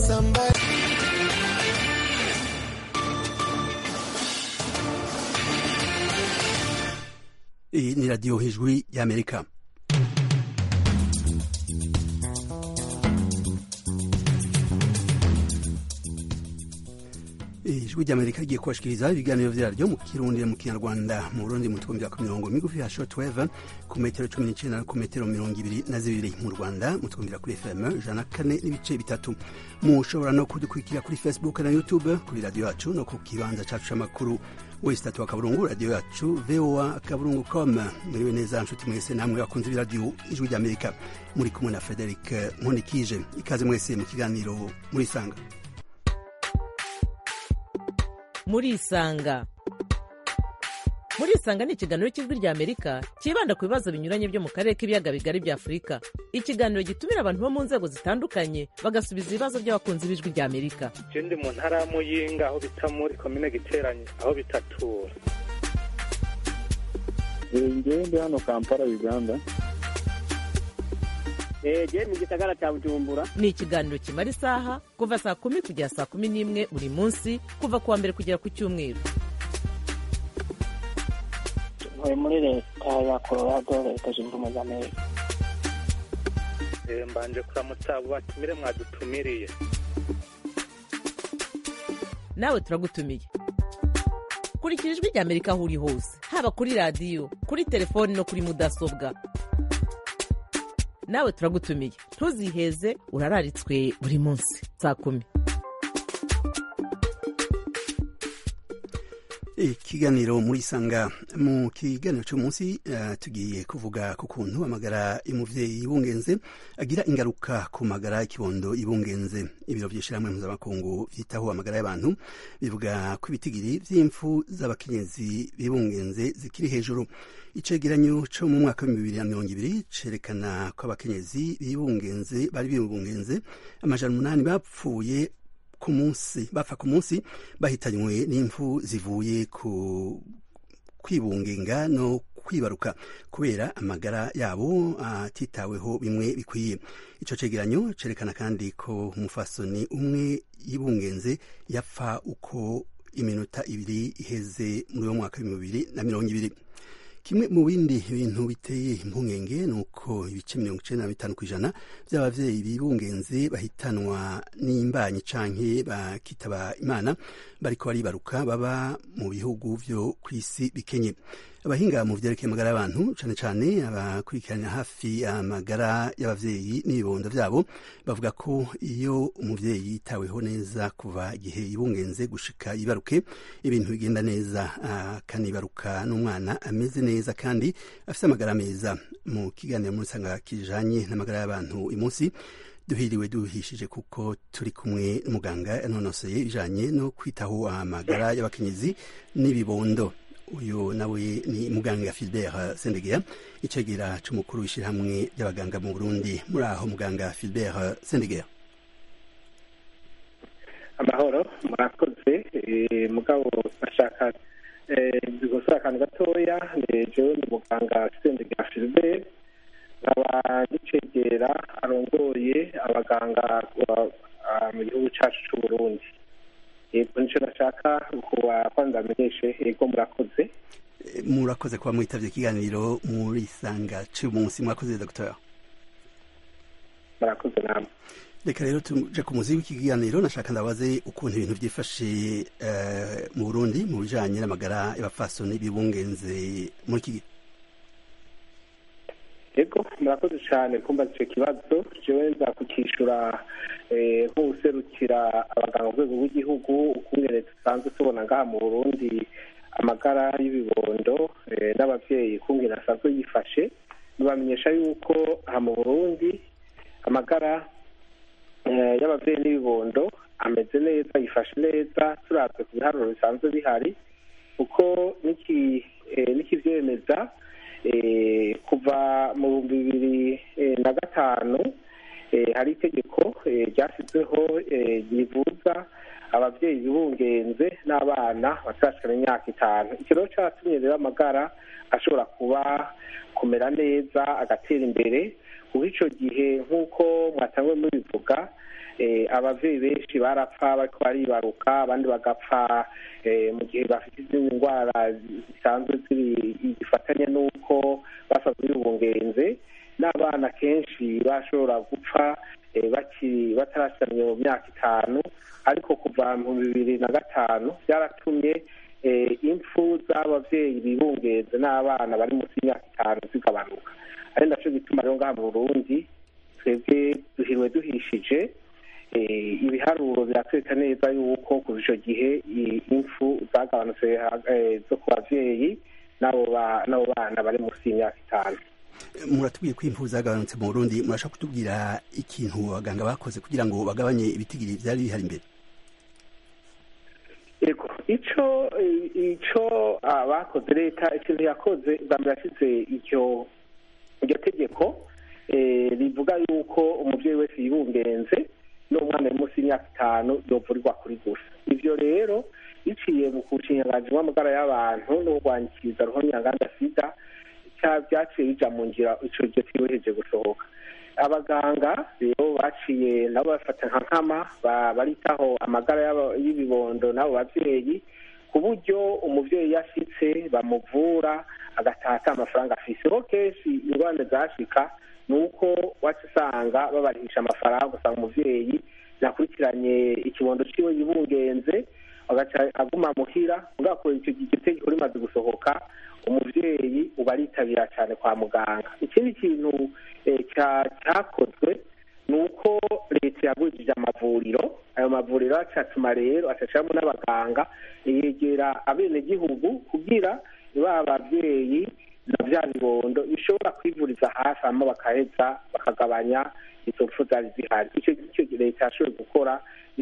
somebody. Iyi ni radiyo hejwi y'amerika ijwi ry'amerika rigiye kubashikiriza ibiganiro vyaryo mu kirundi mu kinyarwanda mu burundi mu twumvira ku mirongo migufi ya shortwave ku metero cumi n'icenda no ku metero mirongo ibiri na zibiri mu rwanda mutwumvira kuri fm ijana kane n'ibice bitatu mushobora no kudukurikira kuri facebook na youtube kuri radiyo yacu no ku kibanza cacu c'amakuru wese tatu akaburungu radiyo yacu voa akaburungu com muriwe neza nshuti mwese namwe bakunze ibiradiyo ijwi ry'amerika muri kumwe na frederic nkundikije ikaze mwese mu kiganiro murisanga murisanga murisanga ni ikiganiro cy'ijwi rya amerika cyibanda ku bibazo binyuranye byo mu karere k'ibiyaga bigari bya afurika ikiganiro gitumira abantu bo mu nzego zitandukanye bagasubiza ibibazo by'abakunzi b'ijwi rya amerika je ndi mu ntara ya muyinga aho bita muri komine giteranye aho bitatura ngewe ndi hano kampala uganda je mu gisagara cya bujumbura ni ikiganiro kimara isaha kuva saa kumi kugera saa kumi n'imwe buri munsi kuva ku wa mbere kugera ku cyumweru ntuye muri leta ya colorado leta zunze ubumwe za amerika Eh, mbanje kuramutsa abo batumire mwadutumiriye nawe turagutumiye kurikira ijwi rya amerika aho uri hose haba kuri radiyo kuri telefoni no kuri mudasobwa nawe turagutumiye ntuziheze urararitswe buri munsi saa kumi ikiganiro muri sanga mu kiganiro cy'umunsi uh, tugiye kuvuga ku kuntu amagara y'umuvyeyi yibungenze agira ingaruka ku magara y'ikibondo yibungenze ibiro vy'ishirahamwe mpuzamakungu vyitaho amagara y'abantu bivuga ko ibitigiri vy'impfu z'abakenyezi bibungenze zikiri hejuru icegeranyo co mu mwaka w'ibihumbi bibiri na mirongo ibiri cerekana ko abakenyezi bibungenze bari bibungenze amajana umunani bapfuye ku munsi bapfa ku munsi bahitanywe n'impfu zivuye ku kwibungenga no kwibaruka kubera amagara yabo atitaweho bimwe bikwiye ico cegeranyo cerekana kandi ko umufasoni umwe yibungenze yapfa uko iminota ibiri iheze muri uwo mwaka w'ibihumbi bibiri na mirongo ibiri kimwe mu bindi bintu biteye impungenge ni uko ibice mirongo icenda na bitanu kw'ijana vy'abavyeyi bibungenze bahitanwa n'imbanyi canke bakitaba imana bariko baribaruka baba mu bihugu vyo kw'isi bikenye abahinga mu vyerekeye amagara y'abantu cane cane abakurikirana hafi amagara y'abavyeyi n'ibibondo vyabo bavuga ko iyo umuvyeyi yitaweho neza kuva igihe yibungenze gushika yibaruke ibintu bigenda neza akanibaruka n'umwana ameze neza kandi afise amagara meza mu kiganiro muri sanga kijanye n'amagara y'abantu uyu munsi duhiriwe duhishije kuko turi kumwe n'umuganga yanonoseye ibijanye no kwitaho amagara y'abakenyezi n'ibibondo uyu nawe ni muganga Philbert Sendegea icegera c'umukuru w'ishirahamwe ry'abaganga mu Burundi muri aho muganga Philbert Sendegea amahoro murakoze eh, mugabo bashaka gusura akantu gatoya jewe ni muganga sendegea Philbert nkaba ngicegera arongoye abaganga mu gihugu cacu c'uburundi yego nico nashaka kuba kwanza amenyeshe yego murakoze murakoze kuba mwitavye ikiganiro muri sanga c'umunsi mwakoze docteur murakoze namwe reka rero tuje ku muzi w'iki kiganiro nashaka ndabaze ukuntu ibintu vyifashe mu burundi mu bijanye n'amagara y'abafasoni bibungenze muri iki gihe yego murakoze cyane kumva icyo kibazo jewe nza kukishura nk'userukira abaganga ku rwego rw'igihugu ukungene dusanzwe tubona ngaha mu burundi amagara y'ibibondo n'abavyeyi ukungene asanzwe yifashe nibamenyesha yuko aha mu burundi amagara y'abavyeyi n'ibibondo ameze neza yifashe neza turavye ku biharuro bisanzwe bihari kuko n'ikivyemeza kuva mu bihumbi bibiri na gatanu hari itegeko ryashyizweho rivuza ababyeyi bibungenze n'abana batarashikana imyaka itanu icyo rero cyatumye rero amagara ashobora kuba kumera neza agatera imbere kuko icyo gihe nk'uko mwatangwe mubivuga ababyeyi benshi barapfa bariko baribaruka abandi bagapfa mu gihe bafite izindi ndwara zisanzwe zifatanye n'uko basanzwe bibungenze n'abana kenshi bashobora gupfa bakiri batarasamye mu myaka itanu ariko kuva mu bibiri na gatanu byaratumye impfu z'ababyeyi bibungenze n'abana bari munsi y'imyaka itanu zigabanuka ari nacyo gituma rero ngaha mu burundi twebwe duhiriwe duhishije ibiharuro biratwereka neza yuko kuva icyo gihe impfu zagabanutse zo ku babyeyi n'abo bana bari munsi y'imyaka itanu muratubwiye ko impfu zagabanutse mu burundi murashaka kutubwira ikintu abaganga bakoze kugira ngo bagabanye ibitigiri byari bihari imbere yego icyo icyo bakoze leta ikintu yakoze bwa mbere yashyize iryo iryo tegeko rivuga yuko umubyeyi wese yibungenze n'umwana uri munsi y'imyaka itanu yovurirwa kuri gusa ibyo rero biciye mu kushinganji w'amagara y'abantu no kurwanyikiriza ruhonyanganda sida byaciye bija mu ngira ico gihe tiwejeje gusohoka abaganga rero baciye nabo bafata nka nkama baritaho amagara y'ibibondo n'abo bavyeyi ku buryo umuvyeyi yashitse bamuvura agatata amafaranga afise ho kenshi ingorane zashika ni uko waca usanga babarihisha amafaranga usanga umuvyeyi nakurikiranye ikibondo ciwe yibungenze agaca aguma muhira mugakora icyo gitegeko rimaze gusohoka umuvyeyi uba aritabira cyane kwa muganga ikindi kintu cyakozwe ni uko leta yagurishije amavuriro ayo mavuriro acatuma rero acacamo n'abaganga yegera abenegihugu kugira ba babyeyi na bya bibondo bishobora kwivuriza hafi hama bakaheza bakagabanya izo mpfu zari zihari icyo icyo leta yashoboye gukora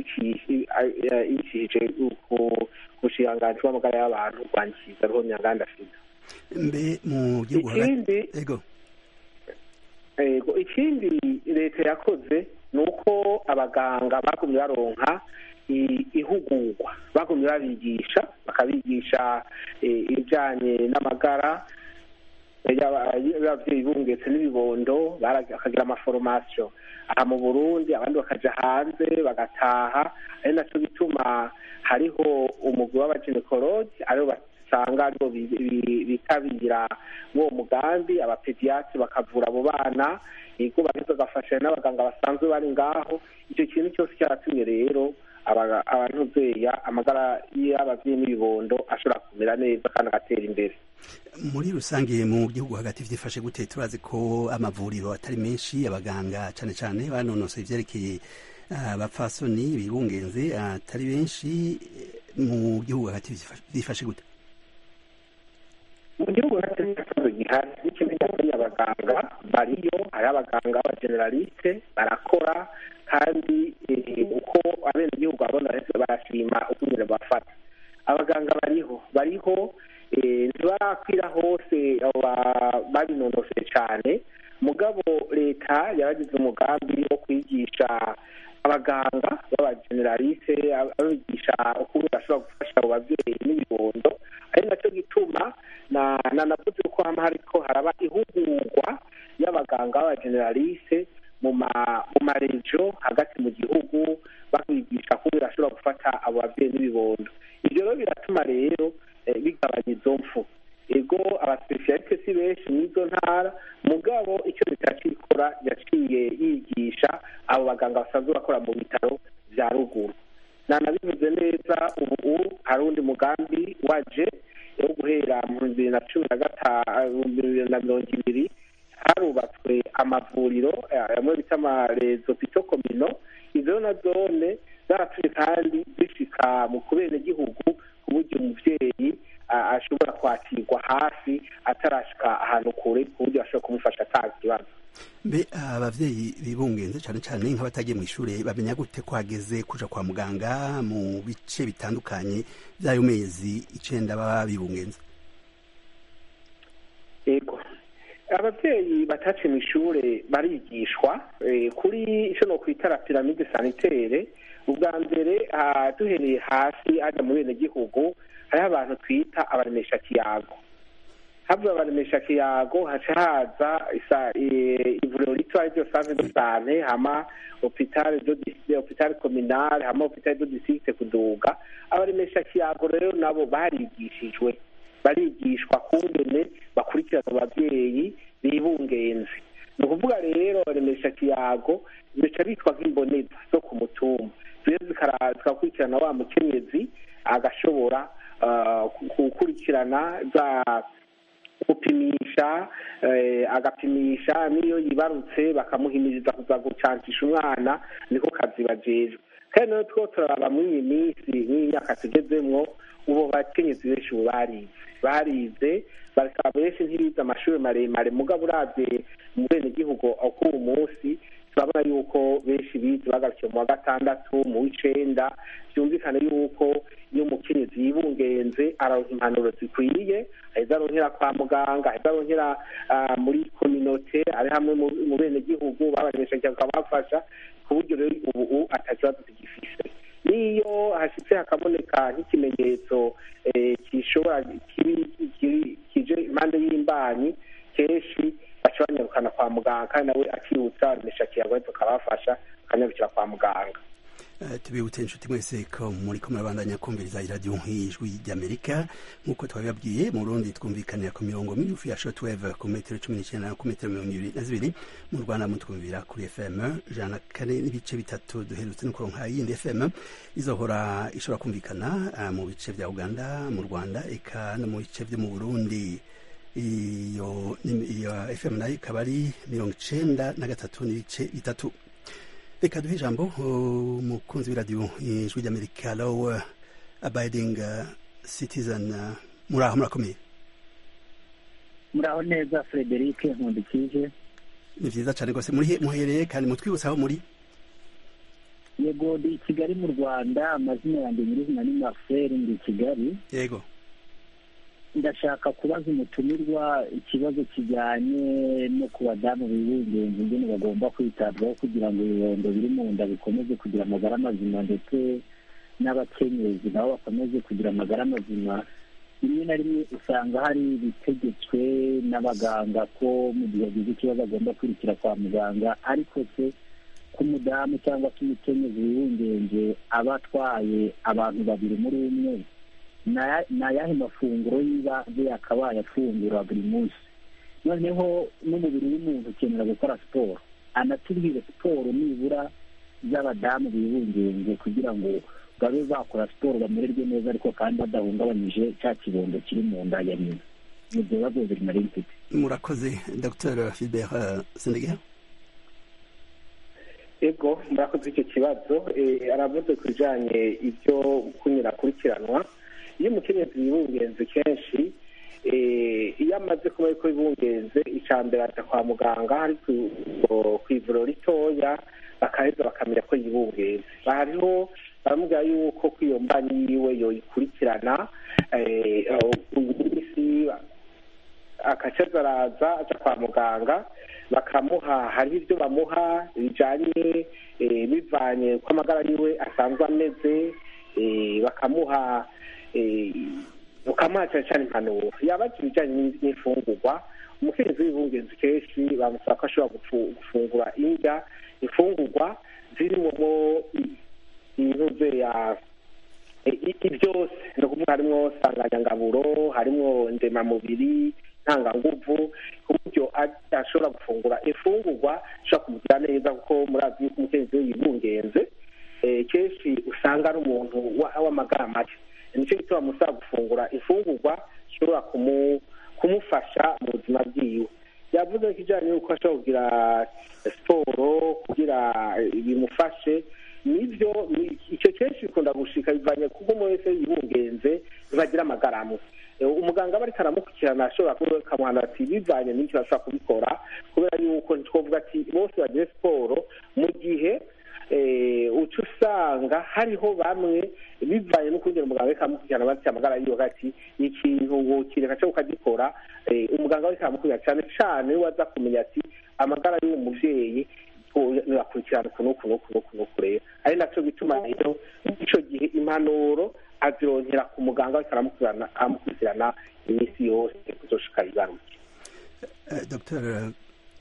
ibicishije ku bushiranganji bw'amagara y'abantu rwangiza roho nyanganda sida mbe mu gihugu hagati ego ego ikindi leta yakoze ni uko abaganga bagumye baronka ihugurwa bagumye babigisha bakabigisha ibijyanye n'amagara y'ababyeyi bungetse n'ibibondo bakagira amaforomasiyo aha mu burundi abandi bakaja hanze bagataha ari nacyo bituma hariho umugwi w'abaginekologi aribo basanga aribo bitabira mw'uwo mugambi abapediyatri bakavura abo bana ego bageze bagafashanya n'abaganga basanzwe bari ngaho icyo kintu cyose cyaratumye rero abantuzeya amagara y'ababyeyi n'ibibondo ashobora kumera neza kandi agatera imbere muri rusange mu gihugu hagati vyifashe gute turazi ko amavuriro atari menshi abaganga cane cane banonosoye ivyerekeye abapfasoni bibungenze atari benshi mu gihugu hagati vyifashe gute mu gihugu hagati n'ikibazo gihari n'ikindi nyakuri abaganga bariyo hari abaganga b'abageneraliste barakora kandi uko abenegihugu babona barashima uko nyine bafata abaganga bariho bariho ntibarakwira hose babinonoseye cyane mugabo leta yabagize umugambi wo kwigisha abaganga b'abageneraliste babigisha ukuntu bashobora gufasha abo babyeyi n'ibibondo ari nacyo gituma nanavuze ko hama hariko haraba ihugurwa y'abaganga b'abageneraliste mu marejo hagati mu gihugu babigisha ko birashobora gufata abo babyeyi n'ibibondo ibyo rero biratuma rero bigabanya izo mfu ego abasipesiyaliste si benshi n'izo ntara mugabo icyo leta yaciye ikora yaciye yigisha abo baganga basanzwe bakora mu bitaro bya ruguru nanabivuze neza ubu hari undi mugambi waje wo guhera mu bibiri na cumi na gatanu bibiri na mirongo ibiri harubatswe amavuriro amwe bita amarezo pito komino izo na zone zaratumye kandi zishika mu kubenegihugu ku buryo umuvyeyi ashobora kwakirwa hafi atarashika ahantu kure ku buryo bashobora kumufasha ata kibazo mbe abavyeyi bibungenze cane cane nk'abatagiye mu ishure bamenya gute ko hageze kuja kwa muganga mu bice bitandukanye vy'ayo mezi icenda baba bibungenze ego ababyeyi bataciye mu ishure barigishwa kuri icyo no kwita piramide sanitere ubwa mbere duhereye hasi hajya mu bene gihugu hariho abantu twita abaremesha kiyago havuye abaremesha kiyago haca haza isa- i- ivuriro rito ariryo sante de sante hama hopitale do dis- hopitale communale hama hopitale do district kuduga abaremesha kiyago rero nabo barigishijwe barigishwa kungene bakurikirana abavyeyi bibungenze ni ukuvuga rero abaremesha kiyago bica bitwa nk'imboneza zo ku mutumba zero zikara- zikakurikirana wa mukenyezi agashobora ah, gukurikirana za gupimisha eh, agapimisha n'iyo yibarutse bakamuhimiriza kuza gucancisha umwana niko kazi bajejwe kandi nayo two turaraba muri iyi minsi n'iyi myaka tugezemwo ubo bakenyezi benshi ubu barize barize bakaba benshi ntibize amashuri maremare mugabo uravye mu benegihugu k'uwu munsi turabona yuko benshi bize bagarukiye mu wa gatandatu mu w'icenda byumvikane yuko iyo umukenyezi yibungenze aronka impanuro zikwiye aheza aronkera kwa muganga aheza aronkera ah, muri kominote ari hamwe mu- mu benegihugu babaremesha bakabafasha ku buryo rero ubu atakibazo tugifise n'iyo hashitse hakaboneka nk'ikimenyetso eh, gishobora kibi- kiri- kije impande y'imbanyi kenshi baca banyarukana kwa muganga kandi nawe akibutsa baremesha kiyago tukabafasha bakanyarukira kwa muganga Eh, tubibutse inshuti mwese ko muri ko murabandanya kumviriza iradiyo nk'ijwi ry'amerika nk'uko twabibabwiye mu rundi twumvikanira ku mirongo migufi ya shortwave ku metero cumi n'icyenda ku metero mirongo ibiri na zibiri mu rwanda mutwumvira kuri fm ijana na kane n'ibice bitatu duherutse no kuronka yindi fm izohora ishobora kumvikana ah, mu bice bya uganda mu rwanda eka no mu bice byo mu burundi iyo ni- iyo fm nayo ikaba ari mirongo icenda na gatatu n'ibice bitatu reka duhe ijambo uh, umukunzi w'iradiyo ijwi ry'amerika low abiding uh, citizen uh, muri aho murakomeye muraho neza frederic nkundikije ni vyiza cane rwose muri he- muhereye kandi mutwibutsa aho muri yego ndi i kigali mu rwanda amazina yanjye nyirizina ni marcel ndi i kigali yego ndashaka kubaza umutumirwa ikibazo kijyanye no ku badamu bibungenze ingene bagomba kwitabwaho kugira ngo ibibondo biri mu nda bikomeze kugira amagara mazima ndetse n'abakenyezi nabo bakomeze kugira amagara mazima rimwe na rimwe usanga hari ibitegetswe n'abaganga ko mu gihe agize ikibazo agomba kwirukira kwa muganga ariko se ko umudamu cyangwa se umukenyezi wibungenje aba atwaye abantu babiri muri umwe na- ni ayahe mafunguro y'ibanze yakabaye afungura buri munsi noneho n'umubiri w'umuntu ukenera gukora siporo anatubwire siporo nibura z'abadamu bibungenze kugira ngo babe bakora siporo bamererwe neza ariko kandi badahungabanyije cya kibondo kiri mu nda ya nyina ni ibyo bibazo bibiri nari mfite murakoze dr filbert uh, sendeger ego murakoze icyo kibazo eh, aravuze ku bijanye ibyo kunyura akurikiranwa iyo umukenyezi yibungenze kenshi eh, iyo amaze kuba yuko yibungenze icya mbere aja kwa muganga ari ku- ku ivuriro ritoya bakaheza bakamenya ko yibungenze hariho baramubwira yuko ko iyo mbanyi yiwe yoyikurikirana eh, iminsi akacaza araza aja kwa muganga bakamuha hariho ibyo bamuha bijanye eh, bivanye ko amagara yiwe asanzwe ameze eh, bakamuha eh, bakamuha cyane cyane impanuro yabaza ibijyanye n'in- n'imfungurwa umukenyezi w'ibungenzi kenshi bamusaba ko ashobora gufu- gufungura indya imfungurwa zirimo intuze ya iki byose ni ukuvuga harimo nsanganyangaburo harimo ndemamubiri ntanganguvu ku buryo ashobora gufungura imfungurwa ishobora kumugira neza kuko murazi yuko umukenyezi we yibungenze kenshi usanga ari umuntu w'amagara make nicyo gituma musaba gufungura imfungurwa ishobora kumufasha mu buzima bwiwe yavuze ko ijyanye n'uko ashobora kugira siporo kugira bimufashe nibyo icyo kenshi bikunda gushika bivanye kuko umuntu wese yibungenze ntibagira amagara amwe umuganga aba ariko aramukurikirana ashobora kukamuhana ati bivanye n'icyo ashobora kubikora kubera yuko ntitwavuga ati bose bagire siporo mu gihe uca usanga hariho bamwe bivanye no kongera umuganga ariko aramukurikirana bafite amagara yiwe ati ikintu kireka cyo ukagikora umuganga ariko aramukurikirana cyane cyane we aza kumenya ati amagara y'uwo mubyeyi bakurikirana uku n'uku n'uku n'uku n'uku rero ari nacyo gituma rero icyo gihe impanuro azironkera ku muganga ariko aramukurikirana iminsi yose kuzoshika igaruke dr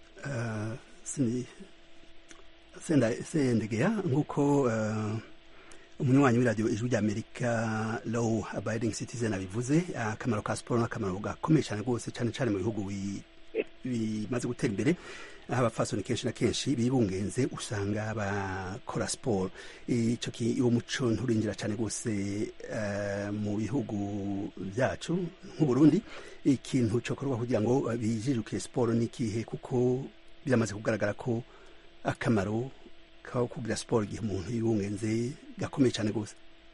sendegeya nk'uko umunywanyi w'iradiyo ijwi ry'amerika low abiding citizen abivuze akamaro ka siporo n'akamaro gakomeye cyane rwose cyane cyane mu bihugu bimaze gutera imbere aho abafasoni kenshi na kenshi bibungenze usanga bakora siporo icyo uwo muco nturinjira cyane rwose mu bihugu byacu nk'uburundi ikintu cyokorwa kugira ngo bijijuke siporo n'ikihe kuko biramaze kugaragara ko akamaro ko kugira siporo igihe umuntu yibungenze gakomeye cyane rwose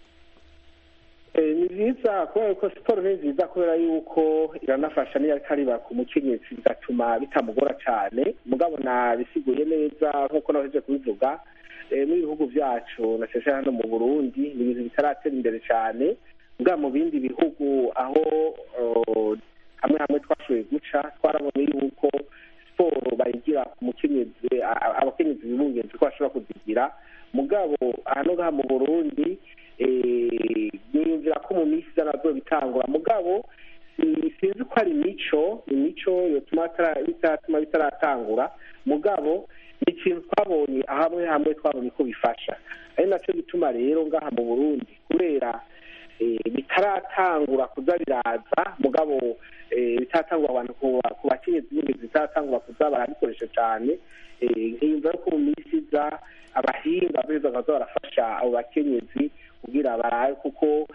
ni byiza kubera ko siporo ni nziza kubera yuko iranafasha n'iyo ariko ariba ku mukenyezi bigatuma bitamugora cyane mugabo nabisiguye neza nk'uko nahoze kubivuga n'ibihugu byacu na cyane hano mu burundi ni ibintu bitaratera imbere cyane mugabo mu bindi bihugu aho hamwe hamwe twashoboye guca twarabonye yuko siporo bayigira ku mukenyezi abakenyezi bibungenzi ko bashobora kuzigira mugabo hano ngaha mu burundi niyumvira ko mu minsi iza nabwo bitangura mugabo sinzi ko ari imico imico yotuma bitatuma bitaratangura mugabo ni ikintu twabonye hamwe hamwe twabonye ko bifasha ari nacyo gituma rero ngaha mu burundi kubera bitaratangura kuza biraza mugabo bitatangura abantu ku bakenyezi b'ingezi bitaratangura kuza barabikoresha cyane nkiyumva ko mu minsi iza abahinga beza baza barafasha abo bakenyezi kugira barabe kuko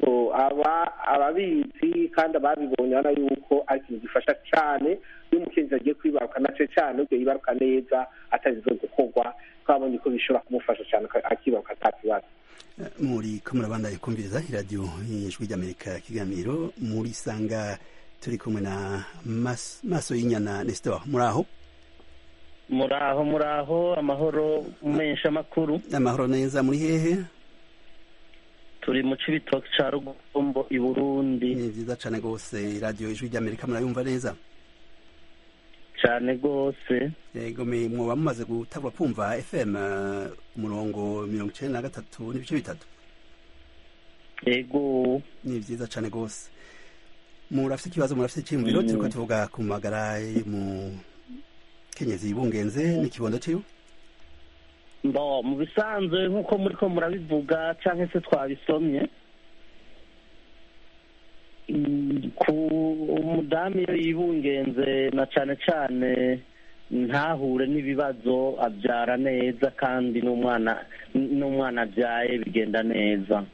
ababizi kandi ababibonye urabona yuko ari ikintu gifasha cyane iyo umukenyezi agiye kwibaruka nacyo cyane ubwo yibaruka neza atazize gukorwa twabonye ko bishobora kumufasha cyane akibaruka nta kibazo muri ko murabandanye kumviriza iradiyo y'ijwi ry'amerika kiganiro muri sanga turi kumwe na maso y'inyana nestor muri aho muraho muraho amahoro menshi amakuru amahoro neza muri hehe turi mu cibitoki ca rugombo i burundi ni vyiza cane rwose iradiyo ijwi ry'amerika murayumva neza cane rwose yego mwoba mumaze gutangura kumva fm umurongo mirongo icenda na gatatu n'ibice bitatu yego ni vyiza cane rwose murafise ikibazo murafise iciyumviro turiko tuvuga ku magara mu kenyezi yibungenze n'ikibondo ciwe mbo mu bisanzwe nk'uko muri ko murabivuga cyangwa se twabisomye ku umudamu iyo yibungenze na cyane cyane ntahure n'ibibazo abyara neza kandi n'umwana n'umwana abyaye bigenda neza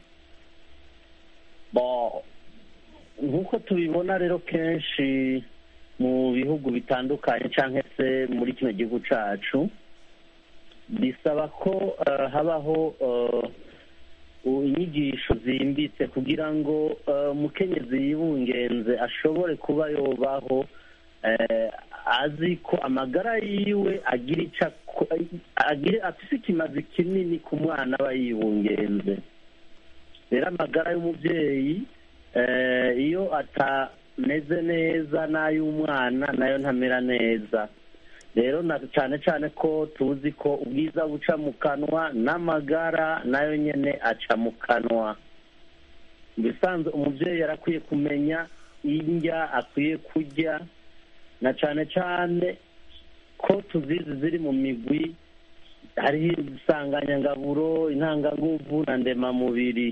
bo nk'uko tubibona rero kenshi mu bihugu bitandukanye cyangwa se muri kino gihugu cyacu bisaba ko habaho inyigisho zimbitse kugira ngo umukenyezi yibungenze ashobore kuba yobaho azi ko amagara yiwe agira icyo afite ikimazi kinini ku mwana aba yibungenze rero amagara y'umubyeyi iyo atameze neza n'ay'umwana nayo ntamera neza rero na cyane cyane ko tuzi ko ubwiza buca mu kanwa n'amagara nayo nyine aca mu kanwa mu bisanzwe umubyeyi yarakwiye kumenya indya akwiye kurya na cyane cyane ko tuzizi ziri mu migwi hariho insanganyangaburo intanganguvu na ndemamubiri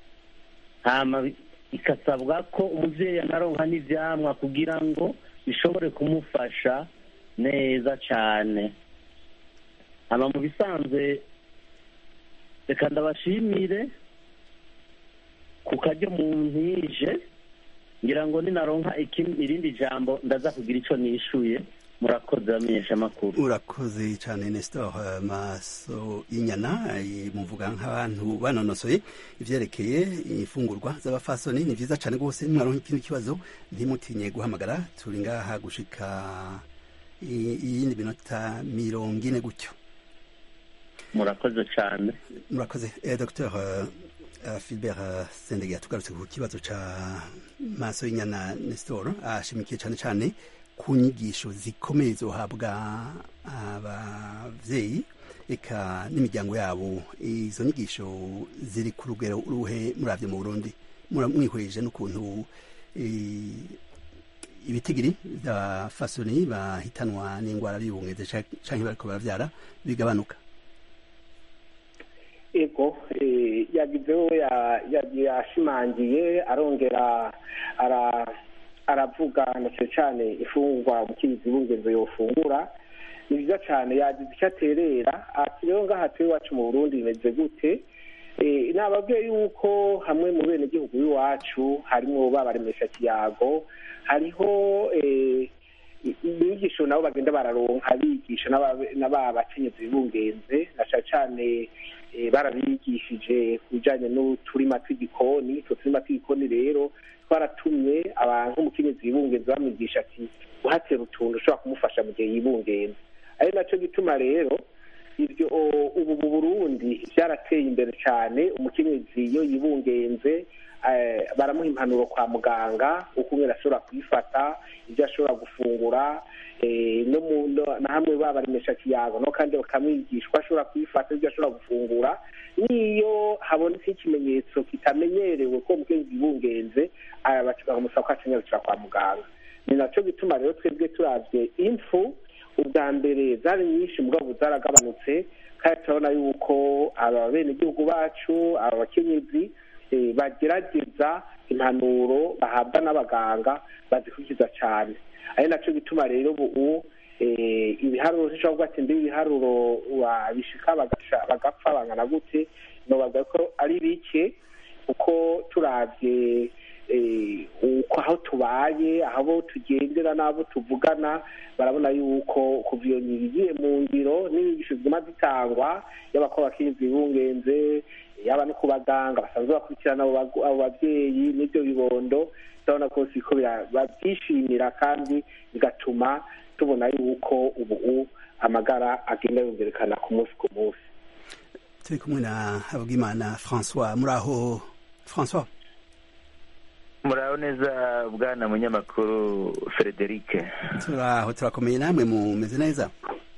ikasabwa ko umubyeyi anaronka n'ibyamwa kugira ngo bishobore kumufasha neza cyane aba mu bisanzwe reka ndabashimire ku karyo mu ntije ngira ngo ninaronka irindi jambo ndaza kugira icyo nishyuye murakoze bamenyesha amakuru urakoze cyane nestor maso y'inyana muvuga nk'abantu banonosoye ibyerekeye imfungurwa z'abafasoni ni byiza cyane rwose mwaronka ikindi kibazo ntimutinye guhamagara turi ngaha gushika iyindi minota mirongo ine gutyo murakoze cyane murakoze dr filibert sendege tugarutse ku kibazo cya maso y'inyana nestor ashimikiye cyane cyane ku nyigisho zikomeye zohabwa ababyeyi eka n'imiryango yabo izo nyigisho ziri ku rugero uruhe muravyo mu burundi mwihweje n'ukuntu ibitigiri vya fasoni bahitanwa n'ingwara y'ubungeze canke bariko baravyara bigabanuka ego yagizeho yashimangiye arongera aravuga ndetse cyane ifungwa umukenyezi w'ubungenzo yofungura ni byiza cyane yagize icyo aterera ati rero ngaha turi iwacu mu burundi bimeze gute nababwiye yuko hamwe mu bene gihugu b'iwacu harimo babaremesha kiyago hariho inyigisho nabo bagenda bararonka bigisha n'aba bakenyezi b'ubungenze na cyane cyane barabigishije ku bijyanye n'uturima tw'igikoni utwo turima tw'igikoni rero twaratumye abantu umukenyezi yibungenze bamwigisha ati guhatera utuntu ushobora kumufasha mu gihe yibungenze ari nacyo gituma rero ibyo ubu mu burundi byarateye imbere cyane umukenyezi iyo yibungenze baramuha impanuro kwa muganga uko umwe ashobora kuyifata ibyo ashobora gufungura na hamwe babaremesha kiyago no kandi bakamwigisha uko ashobora kuyifata ibyo ashobora gufungura n'iyo habonetse ikimenyetso kitamenyerewe ko umukenyezi yibungenze bakamusaba ko akenyarukira kwa muganga ni nacyo gituma rero twebwe turabye impfu ubwa mbere zari nyinshi mugabo zaragabanutse kandi turabona yuko aba benegihugu bacu aba bakenyezi bagerageza impanuro bahabwa n'abaganga bazikurikiza cyane ari nacyo gituma rero ubu ibiharuro zishobora kuvuga ati mbi ibiharuro bishika bagapfa bangana gute nobaga ko ari bike kuko turabye uko aho tubaye aho tugendera n'abo tuvugana barabona yuko kuva iyo igiye mu ngiro n'inyigisho ziguma zitangwa yaba ko abakenyezi bibungenze yaba no ku baganga basanzwe bakurikirana abo babyeyi n'ibyo bibondo turabona ko siko babyishimira kandi bigatuma tubona yuko ubu amagara agenda yongerekana ku munsi ku munsi turi kumwe na habwimana francois muri aho francois muraho neza bwana munyamakuru frederic turaho turakomeye namwe mumeze neza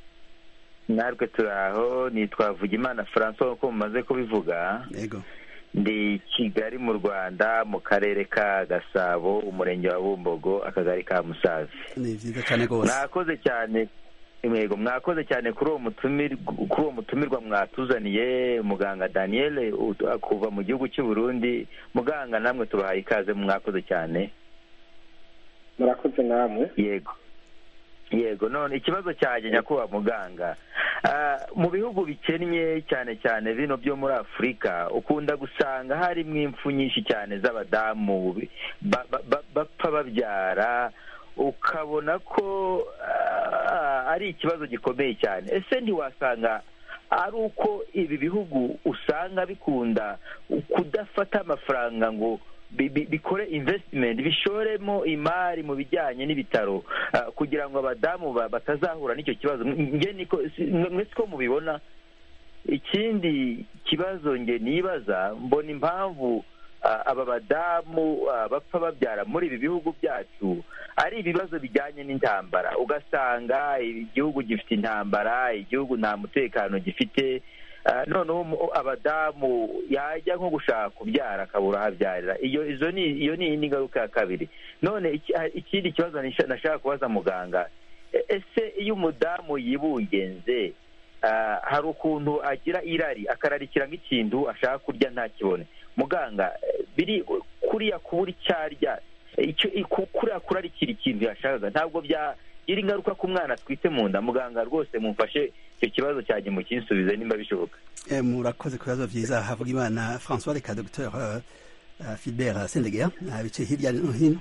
natwe turaho nitwa Vugimana francois nk'uko mumaze kubivuga yego ndi kigali mu rwanda mu karere ka gasabo umurenge wa bumbogo akagari ka musazi ni byiza cyane rwose mwakoze cyane mwego mwakoze cyane kuri uwo kuri uwo mutumirwa mwatuzaniye muganga daniel kuva mu gihugu cy'u Burundi muganga namwe tubahaye ikaze mwakoze cyane murakoze namwe yego yego none ikibazo cyanjye nyakubahwa muganga mu bihugu bikennye cyane cyane bino byo muri afurika ukunda gusanga harimo impfu nyinshi cyane z'abadamu bapfa babyara ukabona ko ari ikibazo gikomeye cyane ese ntiwasanga ari uko ibi bihugu usanga bikunda kudafata amafaranga ngo bikore invesitimenti bishoremo imari mu bijyanye n'ibitaro kugira ngo abadamu batazahura n'icyo kibazo mwese ko mubibona ikindi kibazo nge nibaza mbona impamvu aba badamu bapfa babyara muri ibi bihugu byacu ari ibibazo bijyanye n'intambara ugasanga igihugu gifite intambara igihugu nta mutekano gifite noneho abadamu yajya nko gushaka kubyara akabura aho abyarira iyo izo ni iyo ni indi ngaruka ya kabiri none ikindi kibazo nashaka kubaza muganga ese iyo umudamu yibungenze hari ukuntu agira irari akararikira nk'ikintu ashaka kurya ntakibone muganga biri kuriya kubura icyo arya kuriya kurarikira ikintu yashakaga ntabwo byagira ingaruka ku mwana atwite mu nda muganga rwose mumfashe icyo kibazo cyanjye mu kinsubize nimba bishoboka murakoze ku bibazo byiza havuga imana francois reka dr philbert sendegera bicaye hirya no hino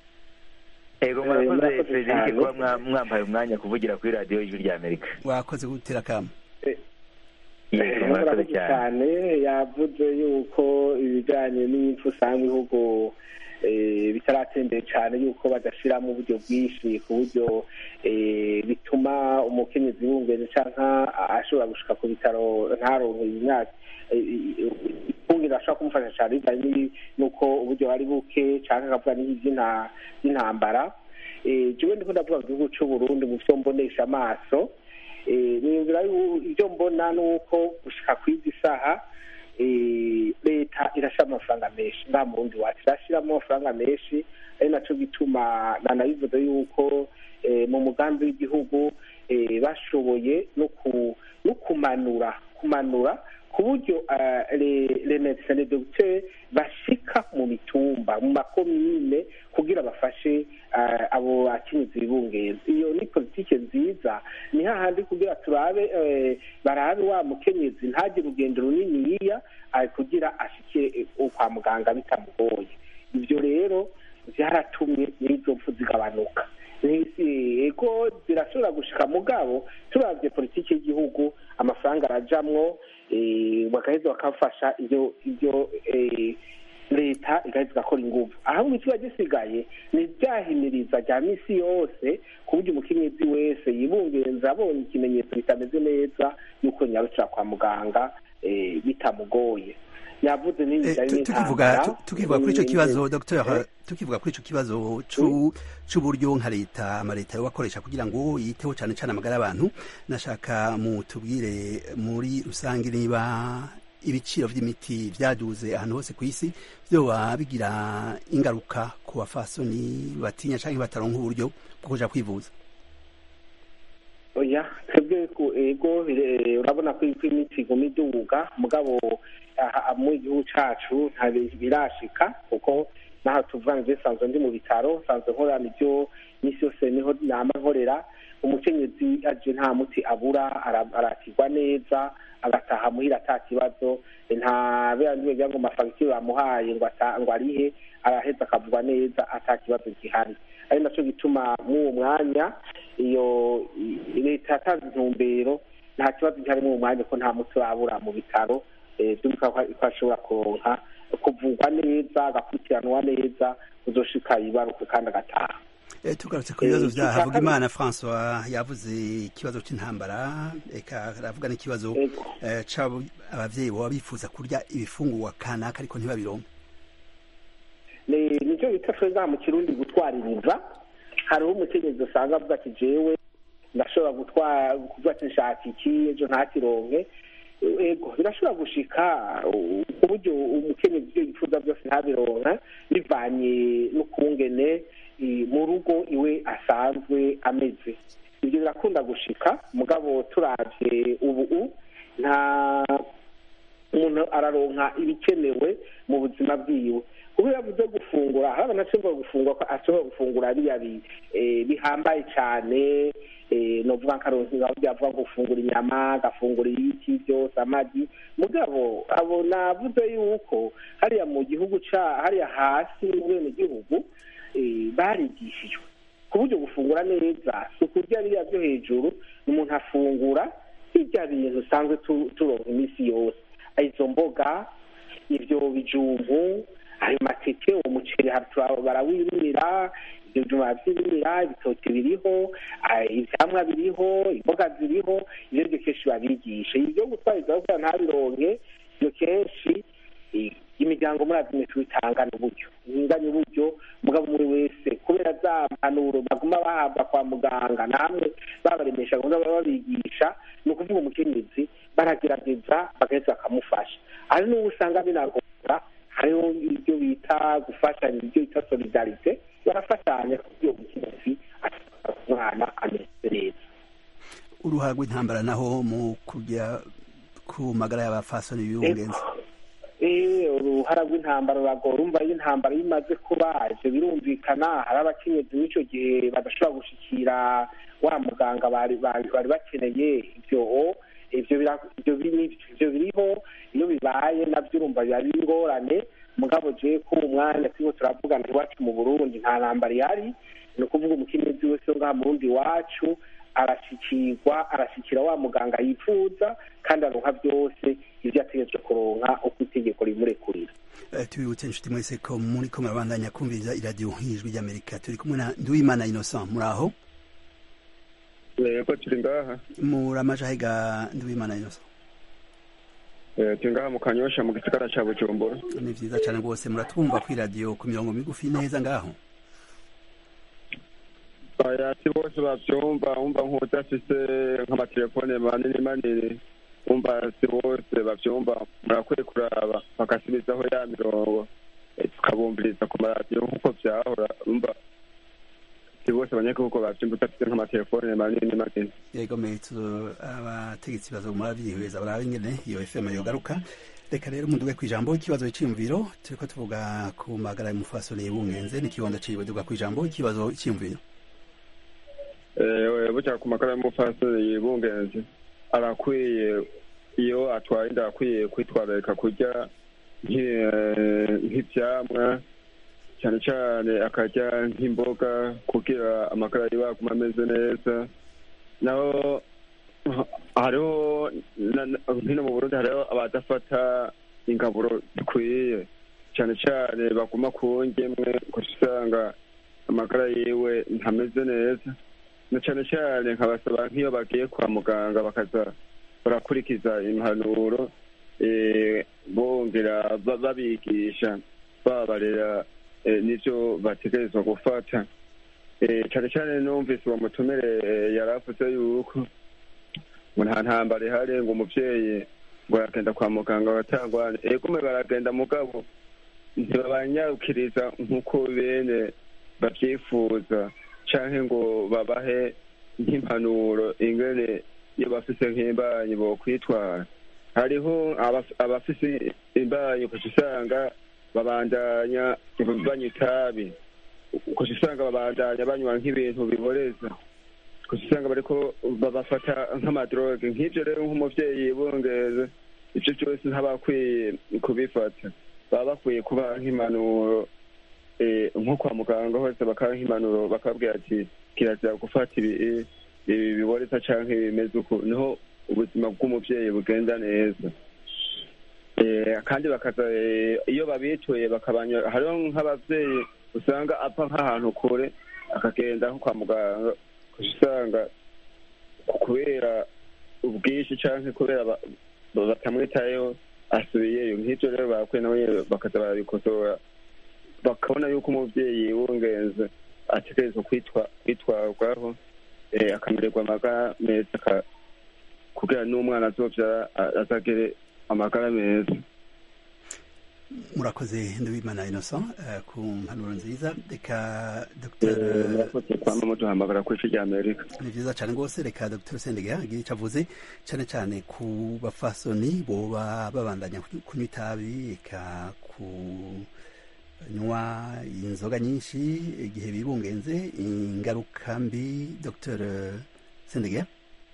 ego murakoze frederic kuba mwambaye umwanya kuvugira kuri radiyo y'ijwi rya amerika wakoze gutera akamu murakoze cyane yavuze yuko ibijyanye n'impfu usanga ibihugu bitaratembeye cyane yuko badashyiramo uburyo bwinshi ku buryo bituma umukenyezi w'ubungezi cyangwa ashobora gushika ku bitaro ntaronke imyaka ifunguro ashobora kumufasha cyane bijyanye n'uko uburyo bari buke cyangwa akavuga n'iby'intambara jewe ndiko ndavuga mu gihugu cy'u Burundi mu byo mbonesha amaso niyumvira ibyo mbona ni uko gushika ku izi saha leta irashyira amafaranga menshi nta murundi wacu irashyiramo amafaranga menshi ari nacyo gituma nanabivuze yuko mu mugambi w'igihugu bashoboye no kumanura kumanura ku buryo remedisane dogiteri bashika mu mitumba mu makomine kugira bafashe abo bakenyezi bibungeza iyo ni politiki nziza ni hahandi kugira turabe barabe wa mukenyezi ntagire urugendo runiniya kugira ashike kwa muganga bitamugoye ibyo rero byaratumye n'izo mpfu zigabanuka ego zirashobora gushika mugabo turabye politiki y'igihugu amafaranga arajamwo bagaheza bakafasha ibyo ibyo leta igaheza igakora ingufu ahubwo ikiba gisigaye ni ibyahimiriza rya minsi yose ku buryo umukenyezi wese yibungenza abonye ikimenyetso bitameze neza yuko nyarukira kwa muganga bitamugoye yavuze tukivuga tukivuga kuri icyo kibazo dr tukivuga kuri icyo kibazo c'uburyo nka leta amaleta yo bakoresha kugira ngo yiteho cyane cyane amagara y'abantu nashaka mutubwire muri rusange niba ibiciro vy'imiti vyaduze ahantu hose ku isi vyoba bigira ingaruka ku bafasoni batinya canke bataronka uburyo bwo kuja kwivuza oya twebwe ego urabona ko imiti iguma iduga mugabo mu gihugu cacu nta birashika kuko naho tuvuga ngo nsanzwe ndi mu bitaro nsanzwe nkorana ibyo misi yose niho nama nkorera umukenyezi aje nta muti abura arakirwa neza agataha muhira ata kibazo nta biriya bigira ngo amafagitire bamuhaye ngo arihe araheza akavugwa neza ata kibazo gihari ari nacyo gituma mw'uwo mwanya iyo leta yatanze intumbero nta kibazo gihari mw'uwo mwanya ko nta muti urabura mu bitaro byumva ko ashobora kuronka kuvugwa neza agakurikiranwa neza uzoshika yibaruka kandi agataha tugarutse ku bibazo bya havugimana francois yavuze ikibazo cy'intambara reka aravuga n'ikibazo ababyeyi baba bifuza kurya ibifungurwa kanaka ariko ntibabironke nicyo bita tweza mu kirundi gutwaririza hariho umukenyezi usanga avuga ati jewe ndashobora gutwara kuvuga ati nshaka iki ejo ntakironke ego birashobora gushika ku buryo umukenyezi ibyo yifuza byose ntabironka bivanye n'ukungene mu rugo iwe asanzwe ameze ibyo birakunda gushika mugabo turabye ubu nta umuntu araronka ibikenewe mu buzima bwiwe kuko iyo avuze gufungura hari abantu ashobora gufungura ko ashobora gufungura biriya bihambaye cyane novuga nkaronka bavuga gufungura inyama agafungura ibiti byose amagi mugabo abo navuze yuko hariya mu gihugu ca hariya hasi mu bene gihugu barigishijwe ku buryo gufungura neza si ukurya biriya byo hejuru umuntu afungura hirya bintu usanzwe turonka iminsi yose izo mboga ibyo bijumbu ayo mateke umuceri barawirimira ibyo bijumba barabyirira ibitoki biriho ivyamwa biriho imboga ziriho ivyo byo kenshi babigisha ibyo gutwariza kugira ntabironke ibyo kenshi imiryango muri azimetu itangana uburyo inganya uburyo mugabo muri wese kubera za mpanuro baguma bahabwa kwa muganga namwe babaremesha gahunda baba babigisha ni ukuvuga umukenyezi baragerageza bagaheza bakamufasha hari n'ubu usanga binagora hariho ibyo bita gufashanya ibyo bita solidarite barafashanya kugira umukenyezi umwana ameze neza uruhara rw'intambara naho mu kujya ku magara y'abafasoni y'ubungenzi uruhara rw'intambara ruragora urumva iyo intambara iyo imaze kuba ibyo birumvikana hari abakenyezi n'icyo gihe badashobora gushikira wa muganga bari bakeneye ibyo ibyo biriho iyo bibaye nabyo urumva biba ari ingorane mugabo je ko mu mwanya turimo turavugana iwacu mu burundi nta ntambara ihari ni ukuvuga umukenyezi wese wo ngaha mu rundi iwacu arashikirwa arashikira wa muganga yifuza kandi aronka byose ibyo ategerezwa kuronka uko itegeko rimurekurira tubibutse inshuti mwese ko muri ko murabandanya kumviriza iradiyo nk'ijwi ry'amerika turi kumwe na nduwimana innocent muri aho yego turi ngaha muri amajahega nduwimana innocent turi ngaha mu kanyosha mu gisigara ca bujumbura ni vyiza cane rwose muratwumva kwi radiyo ku mirongo migufi neza ngaho oya si bose bavyumva wumva nk'udafise nk'amatelefone manini manini wumva si bose bavyumva murakwiye kuraba bagasubizaho ya mirongo eh, tukabumviriza ku maradiyo nk'uko vyahora wumva si bose abanyagihugu bavyumva udafise nk'amatelefone manini manini yego metso abategetsi baza muravyihweza barabe ingene iyo fm yogaruka reka rero munduge kw'ijambo ikibazo c'iyumviro turiko tuvuga ku magara y'umufasoni y'ubungenze n'ikibondo ciwe duga kw'ijambo ikibazo c'iyumviro Eh, burya ku magara y'umufasoni yibungenze arakwiye iyo atwaye inda akwiye kwitwararika kurya nki- eh, nk'ivyamwa cyane cyane akarya nk'imboga kugira amagara yiwe aguma ameze neza naho hariho na- na- hino mu burundi hariho abadafata ingaburo zikwiye cyane cyane baguma ku ngemwe gusa usanga amagara yiwe ntameze neza na cyane cyane nkabasaba nk'iyo bagiye kwa muganga bakaza barakurikiza impanuro eh, bongera ba- babigisha babarera eh, n'ivyo bategerezwa gufata Eh, cyane cyane numvise uwo mutumire eh, yari avuze yuko ngo nta ntambara ihari ngo umuvyeyi ngo aragenda kwa muganga batangwane egume baragenda mugabo ntibabanyarukiriza nk'uko bene bavyifuza canke ngo babahe nk'impanuro ingene iyo bafise nk'imbanyi bokwitwara hariho abaf- abafise imbanyi ukaca usanga babandanya banywa itabi ukaca usanga babandanya banywa nk'ibintu biboreza ukaca usanga bariko babafata nk'amadroge nk'ivyo rero nk'umuvyeyi yibungeze ivyo vyose ntabakwiye kubifata baba bakwiye kubaha nk'impanuro eh, nko kwa muganga hose bakaha nk'impanuro bakabwira ati kirazira gufata ibi ibi biboreza canke bimeze uku niho ubuzima bw'umuvyeyi bugenda neza Eh, kandi bakaza eh, iyo babituye bakabanya hariho nk'abavyeyi usanga apfa nk'ahantu kure akagenda nko kwa muganga ukaca usanga ku- kubera ubwinshi canke kubera ba- ba- batamwitayeho asubiyeyo nk'ivyo rero bakwiye nawe nyene bakaza barabikosora bakabona yuko umuvyeyi yibungenze ategerezwa kwitwa kwitwarwaho eh, akamererwa amagara meza aka- kugira n'umwana azovyara a- azagere amagara meza murakoze ndabimana innocent eh, ku mpanuro nziza reka dr Eh, murakoze kwama muduhamagara kw'ici rya amerika ni vyiza cane rwose reka dr sendege agire ico avuze cane cane ku bafasoni boba babandanya kunywa itabi eka kunywa inzoga nyinshi igihe bibungenze ingaruka mbi dr sendege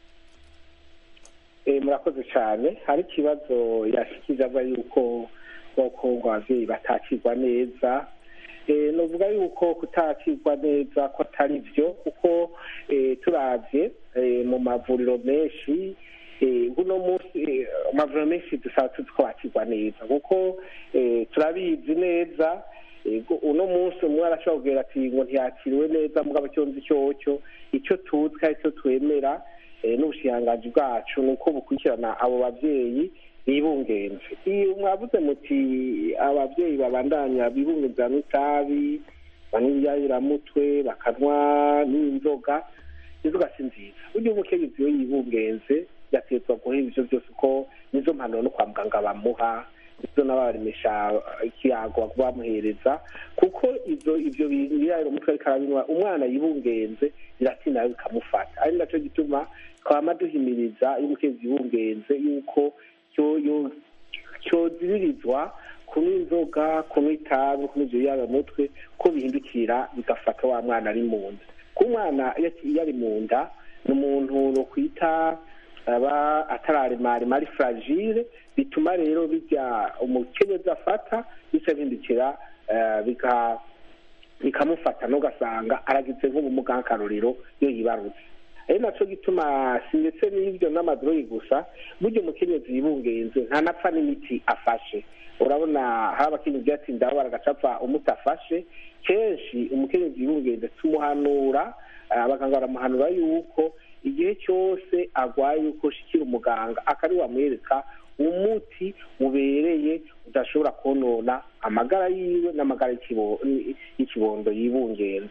Eh, murakoze cyane hari ikibazo yashikije avuga yuko koko ngo abavyeyi batakirwa neza Eh, novuga yuko kutakirwa neza ko atari vyo kuko eh, turavye eh, mu mavuriro menshi eh, buno munsi eh, amavuriro menshi dusaba tuzi ko bakirwa neza kuko eh, turabizi neza ego uno munsi umwe arashobora kubwira ati ngo ntiyakiriwe neza mugabo icyo nzi cyocyo icyo tuzi kandi icyo twemera eh, n'ubushiranganji bwacu ni uko bukurikirana abo bavyeyi bibungenze iyo mwavuze muti abavyeyi babandanya bibungenza n'itabi banywa ibiyayuramutwe bakanywa n'inzoga inzoga si nziza burya umukenyezi iyo yibungenze yategetswa guhera ivyo byose uko nizo mpanuro no kwa muganga bamuha izo n'abaremesha ikiyago bamuhereza kuko ivyo ivyo biyayura umutwe ariko arabinywa umwana yibungenze biratinda bikamufata ari naco gituma twama duhimiriza iyo umukenyezi yibungenze yuko cyo- yo- cyoziririzwa kunywa inzoga kunywa itabi kunywa ivyo biyayura umutwe ko bihindukira bigafata wa mwana ari mu nda ku mwana iyo iyo ari mu nda ni umuntu nokwita aba atararemarema ari fragile bituma rero bijya umukenyezi afata bica bihindukira eh, bika- bikamufata n'ugasanga aragize nk'ubumuga nk'akarorero iyo yibarutse ari naco gituma si ndetse n'ibyo n'amadroyi gusa burya umukenyezi yibungenze ntanapfa n'imiti afashe urabona hari abakenyezi ati ndabo baragacapfa umuti afashe kenshi umukenyezi yibungenze tumuhanura eh, abaganga baramuhanura yuko igihe cyose agwaye yuko shikira umuganga akari wamwereka umuti ubereye udashobora konona amagara yiwe n'amagara y'ikibo- y'ikibondo yibungenze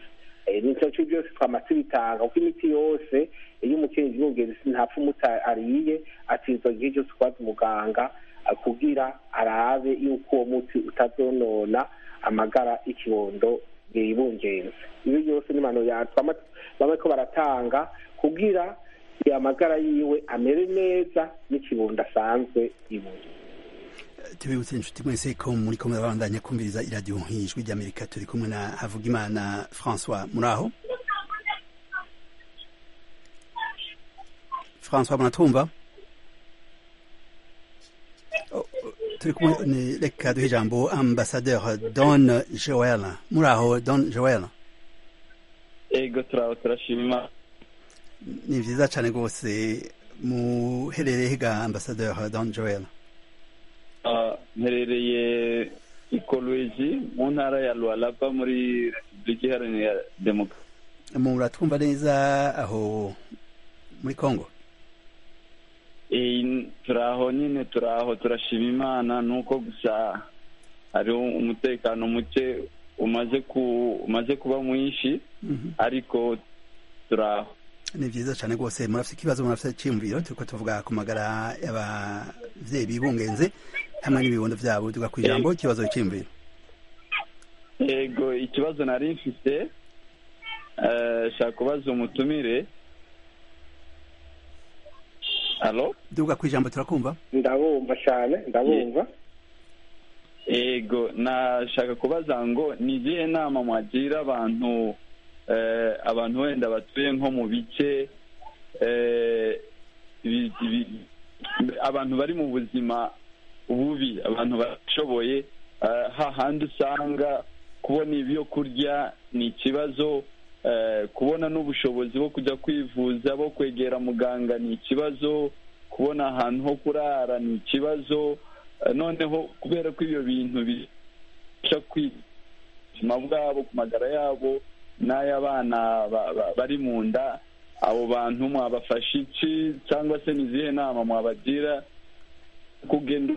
nicyo cyo byose twama tubitanga kuko imiti yose iyo umukenyezi yumvise ntapfa umuti ariye atizwa igihe cyose kubaza umuganga kugira arabe yuko uwo muti utazonona amagara y'ikibondo yibungenze ibi byose ni impanuro yatwama bamwe ko baratanga kugira amagara yiwe amere neza n'ikibondo asanzwe yibungenze tubibutse inshuti mwese ko muri kumwe babandanya kumviriza iradiyo nk'ijwi ry'amerika turi kumwe na havugimana francois muri aho francois muratwumva turi kumwe reka duhe ijambo ambasaderi don joel muri aho don joel ego turaho turashima ni byiza cyane rwose muherereye higa ambasaderi don joel mperereye i kolwezi mu ntara ya lualaba muri repubulika iharanira demokarasi muratwumva neza aho muri congo turaho nyine turaho turashima imana nuko gusa hariho umutekano muke umaze ku umaze kuba mwinshi ariko turaho ni byiza cyane rwose murafite ikibazo murafite icyiyumviro turi ko tuvuga ku magara y'ababyeyi bibungenze hamwe n'ibibondo byabo tuga ku ijambo ikibazo cyiyumviro yego ikibazo nari mfite shaka kubaza umutumire halo duga ku ijambo turakumva ndabumva cyane ndabumva yego nashaka kubaza ngo ni izihe nama mwagira abantu abantu wenda batuye nko mu bice abantu bari mu buzima bubi abantu bashoboye hahandi usanga kubona ibyo kurya ni ikibazo kubona n'ubushobozi bwo kujya kwivuza bo kwegera muganga ni ikibazo kubona ahantu ho kurara ni ikibazo noneho kubera ko ibyo bintu bifasha ubuzima bwabo ku magara yabo n'ay'abana bari mu nda abo bantu mwabafasha iki cyangwa se ni izihe nama mwabagira kugenda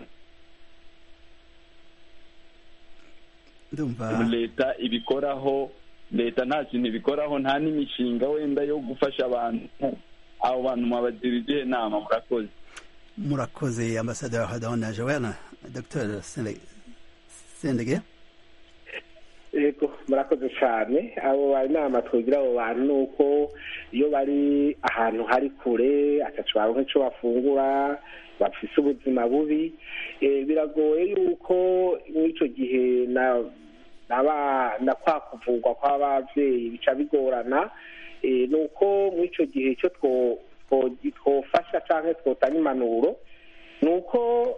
leta ibikoraho leta nta kintu ibikoraho nta n'imishinga wenda yo gufasha abantu abo bantu mwabagira izihe nama murakoze murakoze ambasaderi hadahona joana dr sendege yego murakoze cyane abo inama twigira abo bantu ni uko iyo bari ahantu hari kure atacu baronka icyo bafungura bafise ubuzima bubi biragoye yuko mw'icyo gihe na na kwa kuvurwa kw'ababyeyi bica bigorana ni uko muri icyo gihe cyo twofasha cyangwa twotanga impanuro ni uko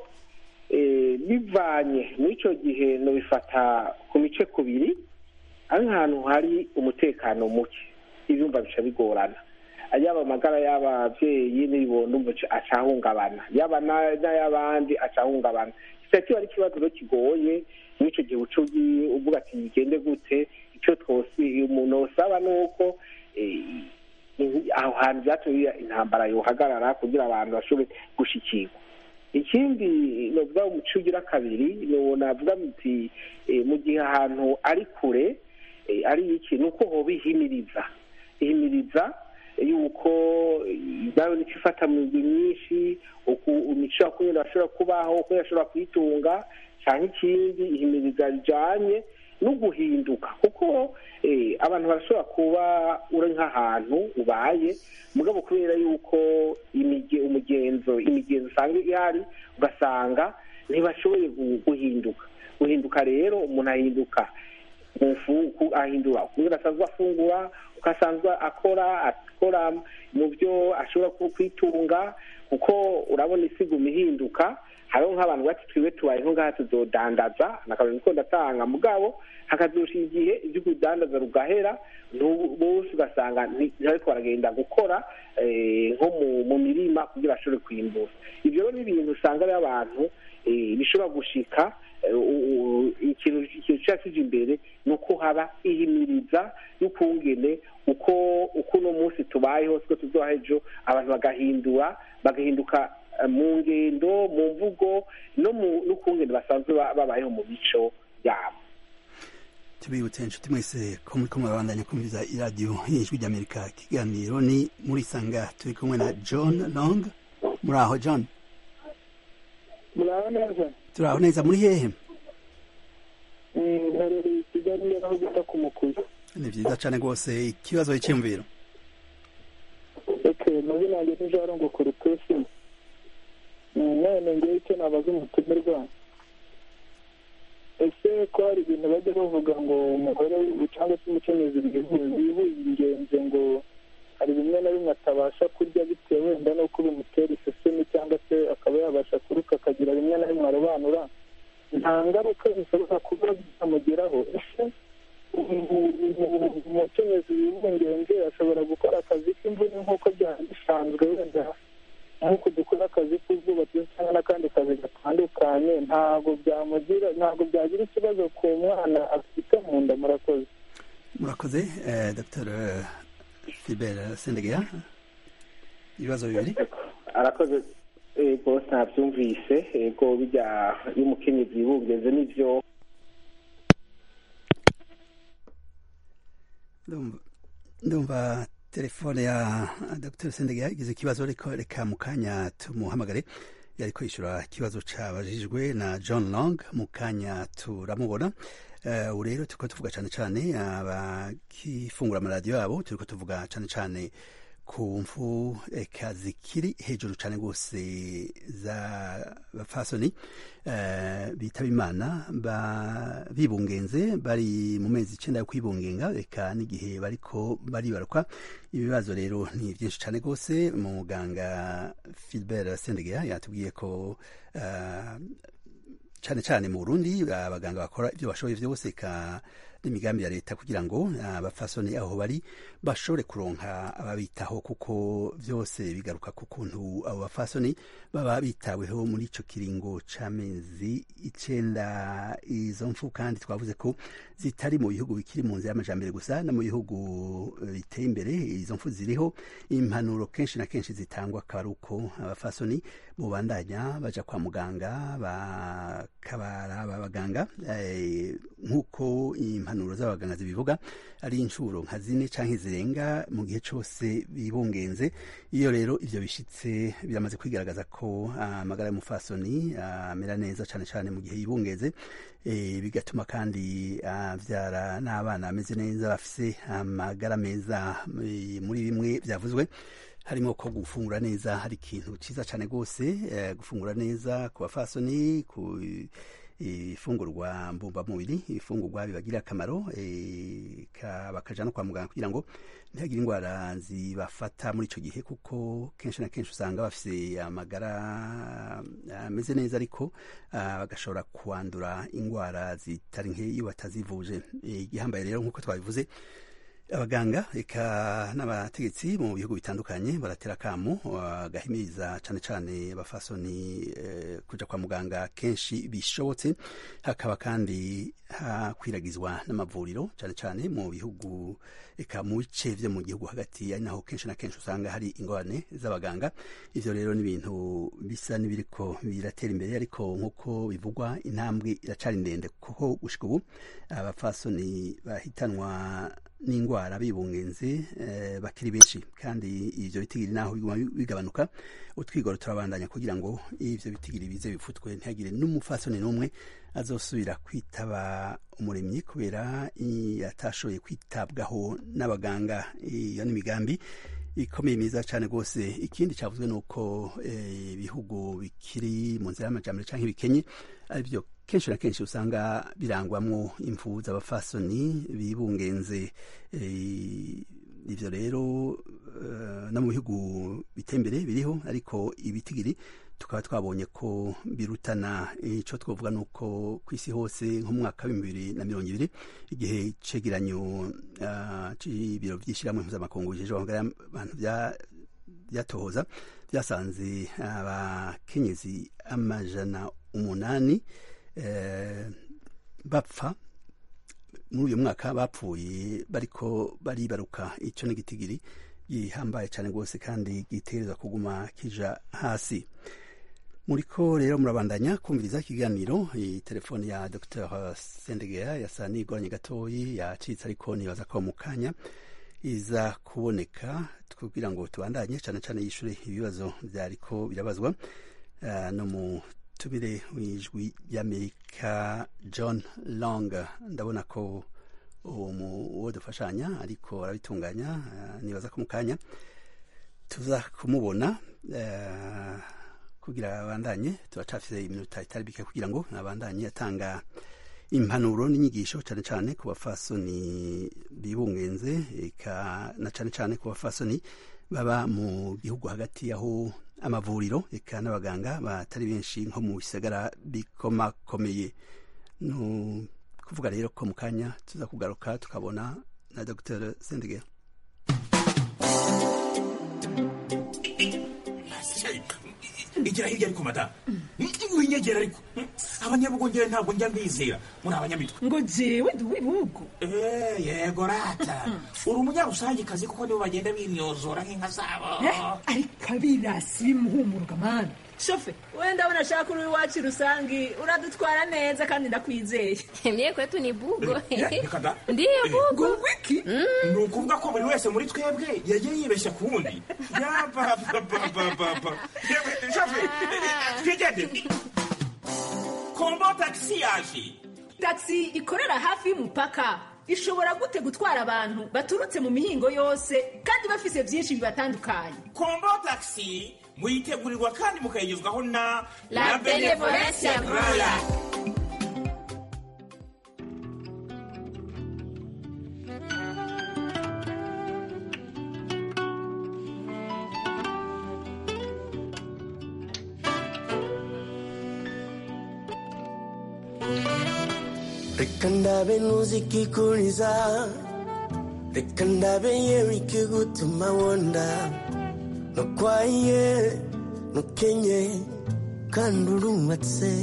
bivanye muri icyo gihe ntibifata ku mice kubiri ari nk'ahantu hari umutekano muke ibyumba bica bigorana yaba amagara y'ababyeyi n'ibibondo acahungabana yaba n'ay'abandi acahungabana kiba ari ikibazo kigoye muri icyo gihe uca uvuga ati bigende gute icyo twose umuntu usaba ni uko aho hantu byatumye intambara yohagarara kugira abantu bashobore gushyikirwa ikindi navuga umuco ugira kabiri navuga muti mu gihe ahantu ari kure ari iki ni uko hoba ihimiriza ihimiriza yuko nawe nicyo ifata mu migwi myinshi imico yakumwe bashobora kubaho uko yashobora kuyitunga cyangwa ikindi ihimiriza rijyanye no guhinduka kuko abantu barashobora kuba uri nk'ahantu ubaye mugabo kubera yuko umugenzo imigenzo usanga ihari ugasanga ntibashoboye guhinduka guhinduka rero umuntu ahinduka ahindura kubera asanzwe afungura uko asanzwe akora akora mu byo ashobora kwitunga kuko urabona isiguma ihinduka hariho nk'abantu bati twiwe tubaye nko ngaha tuzodandaza nakabona ko ndatanga mugabo hakazusha igihe ibyo kudandaza rugahera bose ugasanga ntibariko baragenda gukora nko mu mirima kugira bashobore kwimbura ibyo rero ni ibintu usanga ari abantu bishobora gushika ikintu kiba kije imbere ni uko haba ihimiriza y'ukungene uko uko uno munsi tubayeho siko tuzoha ejo abantu bagahindura bagahinduka mu ngendo mu mvugo no mu n'ukungene basanzwe babayeho mu mico yabo tubibutse inshuti mwese ko muri kumwe babandanya kumviza iradiyo y'ijwi ry'amerika ikiganiro ni muri sanga turi kumwe na john long muri aho john muraho neza turi aho neza muri hehe mherereye i kigali aho bita ku mukuzi ni byiza cyane rwose ikibazo cy'imviro eke mazina yanjye ni jean ngo kurutesi none ngewe icyo nabaza umutumirwa ese ko hari ibintu bajya bavuga ngo umugore cyangwa se umukenyezi wibuye ngo hari bimwe na bimwe atabasha kurya bitewe wenda n'uko bimutera isesemi cyangwa se akaba yabasha kuruka akagira bimwe na bimwe arobanura nta ngaruka zishobora kuba zamugeraho ese umukenyezi wibungenze ashobora gukora akazi k'imvune nk'uko byari bisanzwe wenda nk'uko dukora akazi k'ubwubatsi cyangwa n'akandi kazi gatandukanye ntabwo byamugira ntabwo byagira ikibazo ku mwana afite mu nda murakoze murakoze dr fibert sendegeya ibibazo bibiri arakoze ego ntabyumvise ego bijya iyo umukenyezi yibungeze n'ibyo ndumva telefone ya dr sendegeya igize ikibazo ariko reka mu kanya tumuhamagare yari kwishyura ikibazo cyabajijwe na john long mu kanya turamubona ubu rero turi tuvuga cyane cyane abakifungura amaradiyo yabo turi tuvuga cyane cyane ku mfu eka zikiri hejuru cyane rwose za bafasoni bitaba imana bibungenze bari mu mezi icyenda yo kwibungenga reka n'igihe bariko baribaruka ibibazo rero ni byinshi cyane rwose muganga filibert sendegeya yatubwiye ko cyane cyane mu burundi abaganga bakora ibyo bashoboye byose ka n'imigambi ya leta kugira ngo abafasoni aho bari bashobore kuronka ababitaho kuko byose bigaruka ku kuntu abo bafasoni baba bitaweho muri icyo kiringo c'amezi icenda izo mfu kandi twavuze ko zitari mu bihugu bikiri mu nzira y'amajambere gusa no mu bihugu biteye imbere izo mfu ziriho impanuro kenshi na kenshi zitangwa akaba ari uko abafasoni bubandanya baja kwa muganga bakabaraba abaganga nk'uko impanuro z'abaganga zibivuga ari inshuro nka zine canke zirenga mu gihe cose bibungenze iyo rero ivyo bishitse biramaze kwigaragaza ko amagara y'umufasoni amera neza cane cane mu gihe yibungeze bigatuma kandi avyara n'abana bameze neza bafise amagara meza muri bimwe vyavuzwe harimo ko gufungura neza hari ikintu ciza cane rwose gufungura neza ku bafasoni ku ifungurwa mbumbamubiri ifungurwa bibagirira akamaro bakaja no kwa muganga kugira ngo ntihagire indwara zibafata muri ico gihe kuko kenshi na kenshi usanga bafise amagara ameze neza ariko bagashobora kwandura indwara zitari nke iyo batazivuje igihambaye rero nk'uko twabivuze abaganga eka n'abategetsi mu bihugu bitandukanye baratera akamu bagahimiriza cyane cyane abafasoni eh, kuja kwa muganga kenshi bishobotse hakaba kandi hakwiragizwa n'amavuriro cyane cyane mu bihugu eka mu bice vyo mu gihugu hagati ari naho kenshi na kenshi usanga hari ingorane z'abaganga ivyo rero ni ibintu bisa n'ibiriko biratera imbere ariko nk'uko bivugwa intambwe iracari ndende kuko gushika ubu abafasoni bahitanwa n'indwara bibungenze eh, bakiri benshi kandi ivyo bitigiri naho biguma bigabanuka utwigoro turabandanya kugira ngo ivyo bitigiri bize bifutwe ntihagire n'umufasoni n'umwe azosubira kwitaba umuremyi kubera atashoboye kwitabwaho n'abaganga iyo n'imigambi ikomeye myiza cyane rwose ikindi cyavuzwe ni uko ibihugu bikiri mu nzira y'amajyambere cyangwa ibikenye aribyo kenshi na kenshi usanga birangwamo imfu z'abafasoni bibungenze ibyo rero no mu bihugu biteye imbere biriho ariko ibitigiri tukaba twabonye ko birutana icyo twavuga ni uko ku isi hose nko mu mwaka w'ibihumbi bibiri na mirongo ibiri igihe icegeranyo cy'ibiro by'ishyirahamwe mpuzamakungu bijeje abantu byatohoza byasanze abakenyezi amajana umunani bapfa muri uyu mwaka bapfuye bariko baribaruka icyo ni igitigiri gihambaye cyane rwose kandi gitereza kuguma kija hasi muriko rero murabandanya kumviriza ikiganiro telefoni ya dr sendegera yasa n'igoranye gatoyi yacitse ariko nibaza ko mu kanya iza kuboneka kugira ngo tubandanye cyane cyane yishure ibibazo byariko birabazwa uh, no mu tubire w'ijwi ry'amerika john long ndabona ko uwo dufashanya ariko arabitunganya uh, nibaza ko mu kanya tuza kumubona uh, kugira abandanye turacafise iminota itari bike kugira ngo abandanye atanga impanuro n'inyigisho cyane cyane ku bafasoni bibungenze eka na cyane cyane ku bafasoni baba mu gihugu hagati aho amavuriro eka n'abaganga batari benshi nko mu bisagara bikomakomeye no kuvuga rero ko mu kanya tuza kugaruka tukabona na dr sendegera igira hirya ariko madamu winyegera ariko abanyabugongera ntabwo njya mbizera muri abanyamitwe ngo jewe ndi uw'ibihugu yego rata uri umunyarusangikazi kuko nibo bagenda binyozora nk'inka zabo ariko abirasi bimuhumuruka mani shofe we ndabona ashaka uri iwacu rusangi uradutwara neza kandi ndakwizeye mye kwetu ni bugo reka da ndiyo bugo wiki ni ukuvuga ko buri wese muri twebwe yagiye yibeshya ku wundi yapapapapapa shofe twigende kombo tagisi yaje tagisi ikorera hafi y'umupaka ishobora gute gutwara abantu baturutse mu mihingo yose kandi bafise byinshi bibatandukanye kombo tagisi muyitegurirwa kandi mukayigezwaho na La Benevolencia Royal. reka ndabe ntuzikikuriza reka ndabe yewe ikigutuma wonda ntukwaye ntukenye kandi urumatse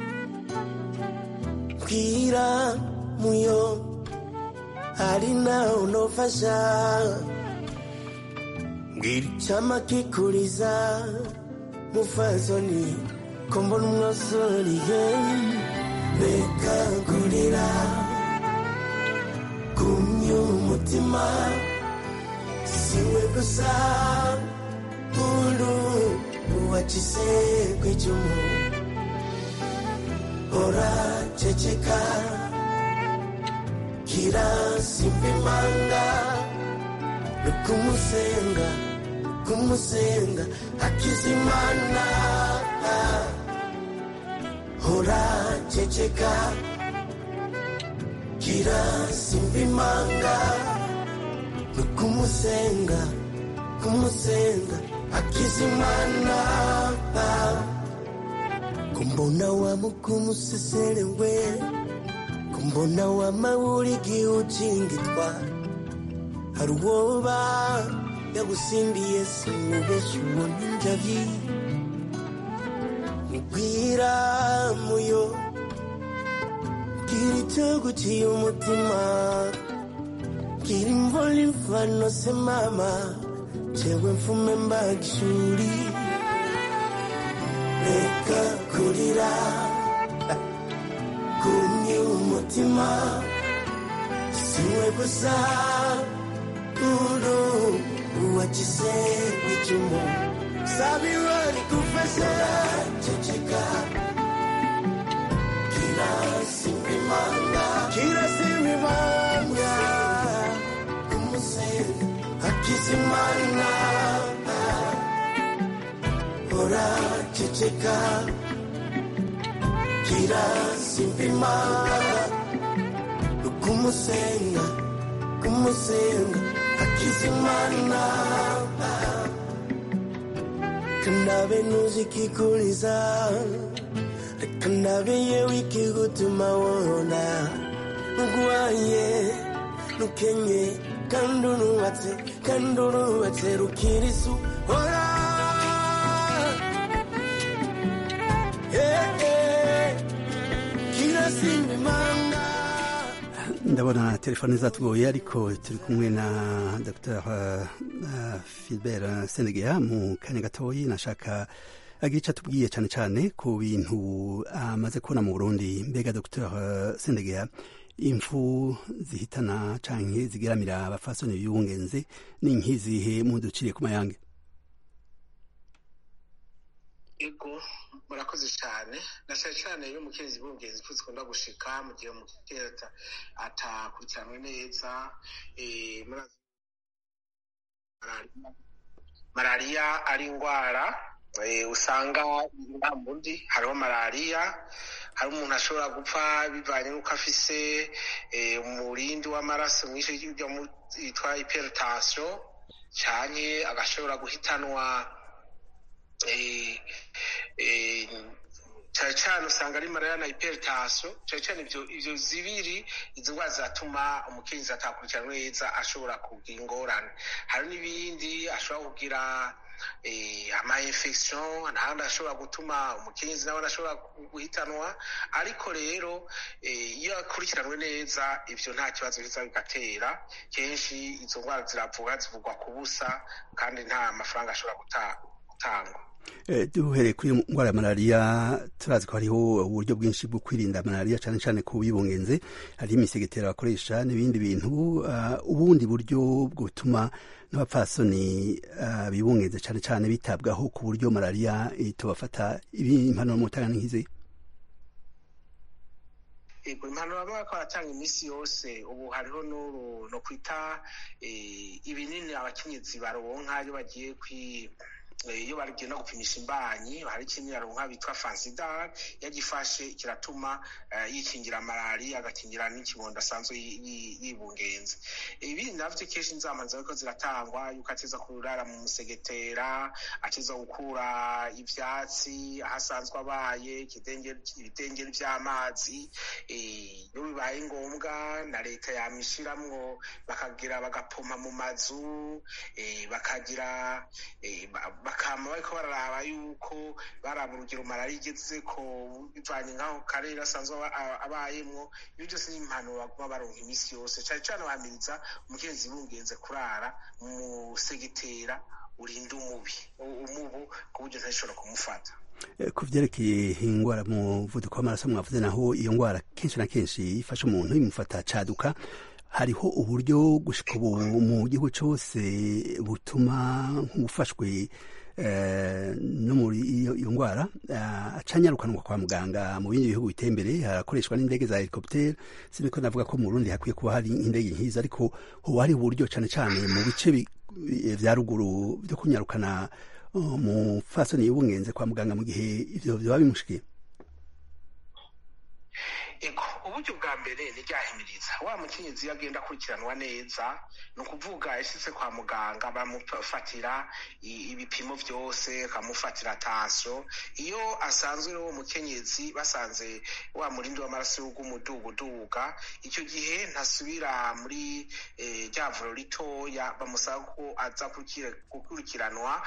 bwira muyo hari nawe unofasha mbwira icyama kikuriza mufazoni ko mbona umwasoriye reka kurira kumye umutima siwe gusa uru uwagize kwicumu hora ceceka kirasimba imanga nukumusenga kumusenga akizimana hora ceceka kirasimba imanga nukumusenga kumusenga akizimana kumbona wamukumuseselewe kumbona wamawuligi uchingitwa hari uwoba yagusimbiye simubeshi ubona injavi nigwira muyo bwira icyo guciye umutima bwira imvura imvano se mama jewe mfume mbaga ishuri reka kurira kumye umutima siwe gusa uru uwagize icumu sabira rigufasha ceceka kirasimba imanga kirasimba imanga kumusenga akizimana hora ceceka kirasimba imanga kumusenga kumusenga akizimana kandabe nuzikikuliza kandabe yewe ikigutuma wona nugwaye nukenye kandi urubatse kandi urubatse rukirisu hora Eh, eh, kirasimba imanga ndabona telefone zatugoye ariko turi kumwe na dr uh, uh, filbert sendegea mu kanya gatoyi nashaka agira icyo atubwiye cyane cyane ku bintu amaze kubona mu burundi mbega dr sendegeya impfu zihitana canke zigeramira abafasoni b'ibungenze ni nk'izihe muduciriye ku mayange ego murakoze cyane na cyane cyane iyo umukenyezi b'ubungenzi impfu zikunda gushika mu gihe umukenyezi atakurikiranwe neza malariya ari indwara usanga nta mundi hariho malariya hari umuntu ashobora gupfa bivanye n'uko afise umurindi w'amaraso mwinshi yitwa hypertension cyane agashobora guhitanwa cyane cyane usanga ari malariya na hypertension cyane cyane ibyo ibyo zibiri izo ndwara zatuma umukenyezi atakurikiranwa neza ashobora kugira ingorane hari n'ibindi ashobora kugira ama infection ntahandi ashobora gutuma umukenyezi nawe ashobora guhitanwa ariko rero iyo akurikiranwe neza ibyo nta kibazo biza bigatera kenshi izo ndwara ziravuga zivugwa ku busa kandi nta mafaranga ashobora gutangwa duhereye kuri indwara ya malariya turazi ko hariho uburyo bwinshi bwo kwirinda malariya cyane cyane ku bibungenze hari imisegetera bakoresha n'ibindi bintu ubundi buryo butuma n'abapfasoni bibungenze cyane cyane bitabwaho ku buryo malariya itubafata impanuro mu tanga nk'izi yego impanuro baba bariko baratanga iminsi yose ubu hariho no kwita ibinini abakenyezi baronka iyo bagiye kwi iyo bagenda gupimisha imbanyi hari ikintu yaronka bitwa fansidar yagifashe kiratuma yikingira malariya agakingira n'ikibondo asanzwe yibungenze ibi navyo kenshi inzama zariko ziratangwa yuko ateza kurara mu musegetera ateza gukura ivyatsi aho asanzwe abaye ibidengeri vy'amazi iyo bibaye ngombwa na leta yamishiramwo bakagira bagapoma mu mazu bakagira bakama bariko bararaba yuko baraba urugero malariya igeze ko bivanye nk'aho karere asanzwe abayemwo ibyo byose ni impanuro baguma baronka iminsi yose cane cane bahamiriza umukenyezi bungenze kurara mu segitera urinda umubi umubu ku buryo ntashobora kumufata ku vyerekeye ingwara mu muvuduko w'amaraso mwavuze naho iyo ngwara kenshi na kenshi ifasha umuntu imufata caduka hariho uburyo gushika ubu mu gihugu cyose butuma nk'ufashwe no muri iyo ndwara acanyarukanwa kwa muganga mu bindi bihugu biteye imbere harakoreshwa n'indege za helicopter siniko navuga ko mu Burundi hakwiye kuba hari indege nk'izo ariko hoba hari uburyo cane cane mu bice vya ruguru vyo kunyarukana umufasoni y'ubungenze kwa muganga mu gihe ivyo vyoba bimushikiye ego uburyo bwa mbere ni ryahimiriza wa mukenyezi iyo agenda akurikiranwa neza ni ukuvuga yashyize kwa muganga bamufatira ibipimo byose bakamufatira tanso iyo asanzwe uwo mukenyezi basanze wa murindi w'amaraso w'umuduguduga icyo gihe ntasubira muri rya vuro ritoya bamusaba ko aza gukurikiranwa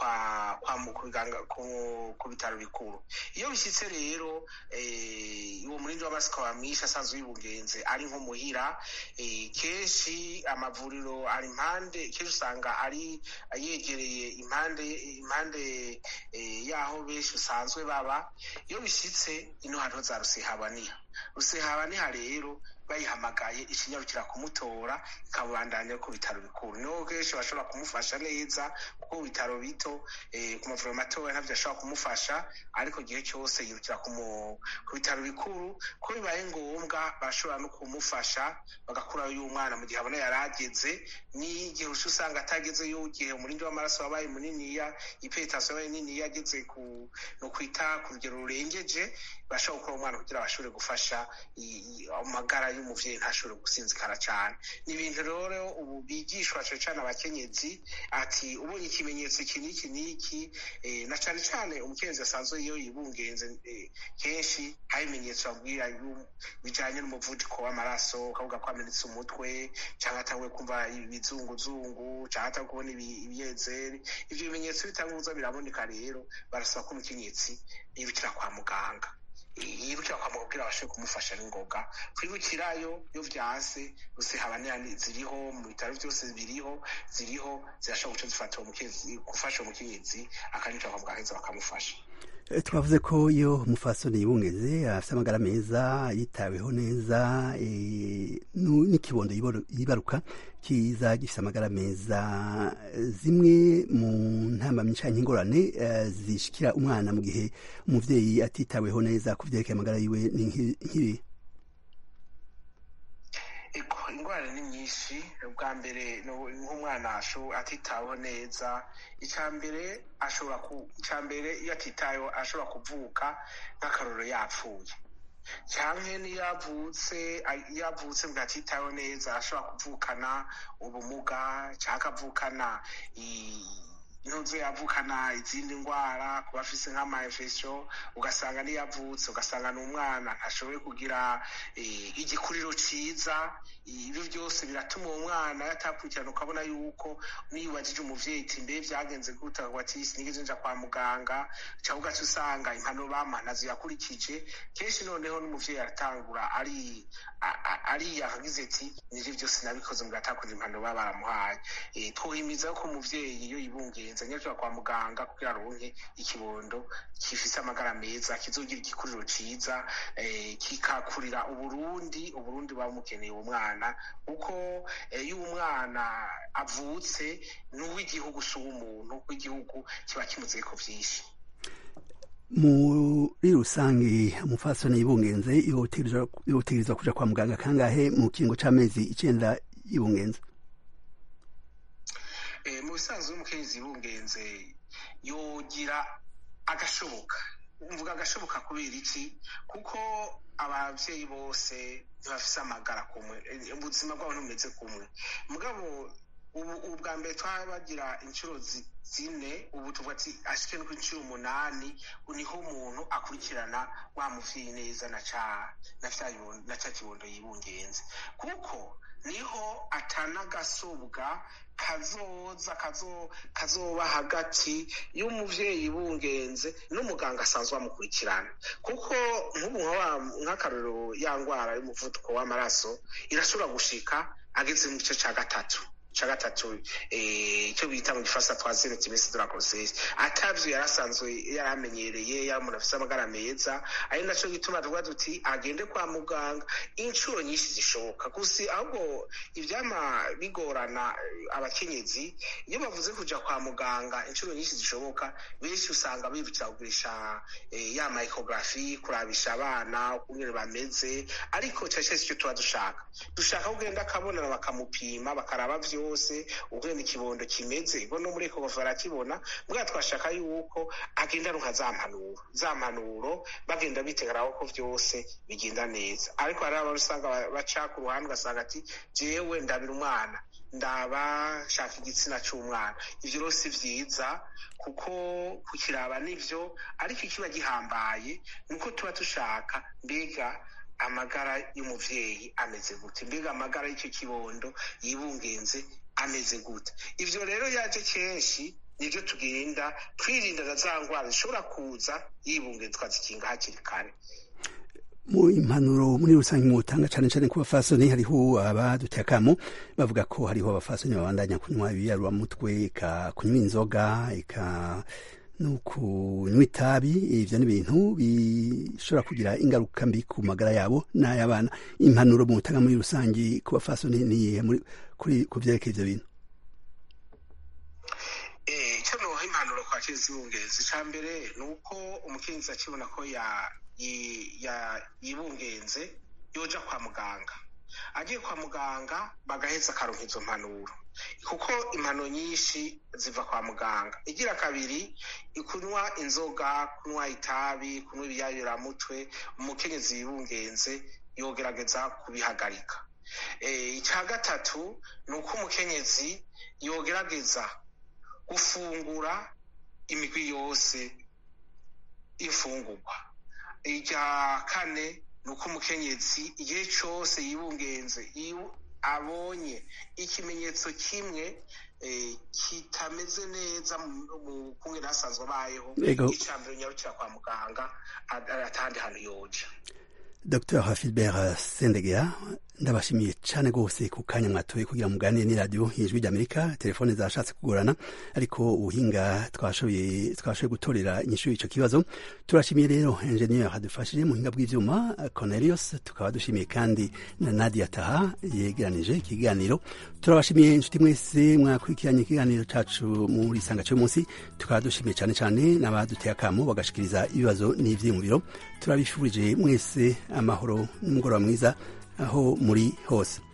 ku bitaro bikuru iyo bishyitse rero uwo murindi w'amaraso ukaba mwinshi asanzwe wibungenze ari nko muhira kenshi amavuriro ari impande kenshi usanga ari yegereye impande impande y'aho benshi usanzwe baba iyo bishyitse ino hariho za rusehabaniha rusehabaniha rero bayihamagaye ikinyarukira kumutora ikabandanya ku bitaro bikuru niho kenshi bashobora kumufasha neza kuko ku bitaro bito ku mavuriro matoya ntabyo ashobora kumufasha ariko igihe cyose yirukira ku bitaro bikuru ko bibaye ngombwa bashobora no kumufasha bagakurayo y'umwana mu gihe abona yari ageze n'igihe usanga atageze igihe umurindi w'amaraso wabaye muniniya ipetasiyo yabaye niniya ageze ku no kwita ku rugero rurengeje bashobora gukora umwana kugira bashobore gufasha amagara y'umuvyeyi ntashobore gusinzikara cyane ni ibintu rero ubu bigishwa cyane cyane abakenyezi ati ubonye ikimenyetso iki n'iki n'iki na cyane cyane umukenyezi asanzwe iyo yibungenze kenshi hari ibimenyetso babwira bijanye n'umuvuduko w'amaraso ukavuga ko amenetse umutwe cyangwa atanguye kumva ibizunguzungu cyangwa atanguye kubona ibiyezeri ivyo bimenyetso bitanguza biraboneka rero barasaba ko umukenyezi yirukira kwa muganga yirukira kwa muganga kugira abashe kumufasha n'ingoga kwibukirayo iyo vyanse gusa habanira ziriho mu bitaro byose biriho ziriho zirashobora guca zifata uwo mukenyezi gufasha uwo mukenyezi akanyuka kwa muganga heza bakamufasha Eh, twavuze ko iyo umufasoni yibungeze afite amagara meza yitaweho neza eh, nu- n'ikibondo yiboro- yibaruka kiza gifite amagara meza zimwe mu ntambamyi canke ingorane eh, zishikira umwana mu gihe umuvyeyi atitaweho neza ku vyerekeye amagara yiwe ni nk'i- nk'ibi Ego, ingwara ni nyinshi ubwa mbere no- nk'umwana asho- atitaweho neza icya mbere ashobora ku icya mbere iyo atitaweho ashobora kuvuka nk'akarorero yapfuye cyangwa niyo yavutse a- iyo avutse ngo atitaweho neza ashobora kuvukana ubumuga cyangwa akavukana i- intuzo yavukana izindi ndwara kuba afise nk'amayinfection ugasanga niyo avutse ugasanga ni umwana ntashoboye kugira eh, igikuriro ciza ibyo byose biratuma uwo mwana yatakurikirana ukabona yuko niyo ubajije umuvyeyi iti mbe vyagenze gute akavuga ati sinigeze nja kwa muganga cyangwa ugaca usanga impanuro bamuha nazo yakurikije kenshi noneho n'umuvyeyi aratangura ari a- a- ariya akagize ati nivyo byose nabikoze ngo atakoze impanuro baba baramuhaye Eh, twohimiza ko umuvyeyi iyo yibungenze anyarukira kwa muganga kugira aronke ikibondo gifise amagara meza kizogira igikuriro ciza eh, kikakurira uburundi uburundi buba bumukeneye uwo mwana kuko eh, iyo umwana avutse n'uw'igihugu si uw'umuntu w'igihugu kiba kimuzeyeko vyinshi muri rusange umufasoni yibungenze yotegerezwa yotegerezwa kuja kwa muganga kangahe mu kiringo c'amezi icenda yibungenze Eh, mu bisanzwe umukenyezi yibungenze yogira agashoboka mvuga agashoboka kubera iki kuko abavyeyi bose ntibafise amagara kumwe Eh, ubuzima bwabo ntibumeze kumwe mugabo ubu ubwa mbere twabagira inshuro zi- zine ubu tuvuga ati ashike no ku inshuro umunani niho umuntu akurikirana wa muvyeyi neza na ca na ca kibondo- na ca kibondo yibungenze kuko niho atanagasobwa kazoza kazo kazoba hagati y'umuvyeyi bungenze n'umuganga asanzwe amukurikirana kuko nk'ubu nka wa- nk'akarorero ya ngwara y'umuvuduko w'amaraso irashobora gushika ageze mu gice ca gatatu ca gatatu eh, icyo bita mu gifaransa troisième trimestre de la grossesse atavyo yarasanzwe yaramenyereye yari umuntu afise amagara meza ari naco gituma tuvuga tuti agende kwa muganga inshuro nyinshi zishoboka gusa ahubwo ivyama bigorana eh, abakenyezi iyo bavuze kuja kwa muganga inshuro nyinshi zishoboka benshi usanga bibukira kugurisha eh, ya ecography kurabisha abana ukungene bameze ariko cane cane sicyo tuba dushaka dushaka kugenda akabonana bakamupima bakaraba vyose ukungene ikibondo kimeze ubwo no muri ecography barakibona mbwa twashaka yuko agenda aronka za mpanuro za mpanuro bagenda bitegeraho ko vyose bigenda neza ariko hari abantu usanga ba- baca ku ruhande ugasanga ati jewe ndabira umwana ndaba shaka igitsina c'umwana ivyo rero si vyiza kuko kukiraba nivyo ariko ikiba gihambaye nuko tuba dushaka mbega amagara y'umuvyeyi ameze gute mbega amagara y'icyo kibondo yibungenze ameze gute ivyo rero yaje kenshi nivyo tugenda twirinda na za ngwara zishobora kuza yibungenze twazikinga hakiri kare mu impanuro muri rusange mutanga cane cane ku bafasoni hariho abaduteye akamo bavuga ko hariho abafasoni babandanya kunywa ibiyaruramutwe eka kunywa inzoga eka no kunywa itabi ivyo ni ibintu bishobora kugira ingaruka mbi ku magara yabo n'ay'abana impanuro mutanga muri rusange ku bafasoni niyihe muri kuri ku vyerekeye ivyo bintu Eh, icyo noha impanuro kwa kezi ibungenzi icya mbere ni uko umukenyezi akibona ko ya- yi- ya- yibungenze yoja kwa muganga agiye kwa muganga bagaheza akaronka izo mpanuro kuko impanuro nyinshi ziva kwa muganga igira kabiri kunywa inzoga kunywa itabi kunywa ibiyayuramutwe umukenyezi yibungenze yogerageza kubihagarika Eh, icya gatatu ni uko umukenyezi yogerageza gufungura imigwi yose y'imfungurwa irya kane ni uko umukenyezi igihe cyose yibungenze yibu- abonye ikimenyetso kimwe kitameze neza mu kumwe nasanzwe abayeho icambere nyarukira kwa muganga atandi hantu yoja dr hafilbert sendegea ndabashimiye cyane rwose ku kanya mwatoye kugira muganire n'iradiyo ijwi ry'amerika telefone zashatse kugorana ariko ubuhinga twashoboye twashoboye gutorera inyishu y'icyo kibazo turashimiye rero enjeniyeri hadufashije mu buhinga bw'ibyuma cornelius tukaba dushimiye kandi na nadia taha yegeranije ikiganiro turabashimiye inshuti mwese mwakurikiranye ikiganiro cyacu muri isanga cy'uyu munsi tukaba dushimiye cyane cyane n'abaduteye akamo bagashikiriza ibibazo n'ibyiyumviro turabifurije mwese amahoro n'umugoroba mwiza aho muri hose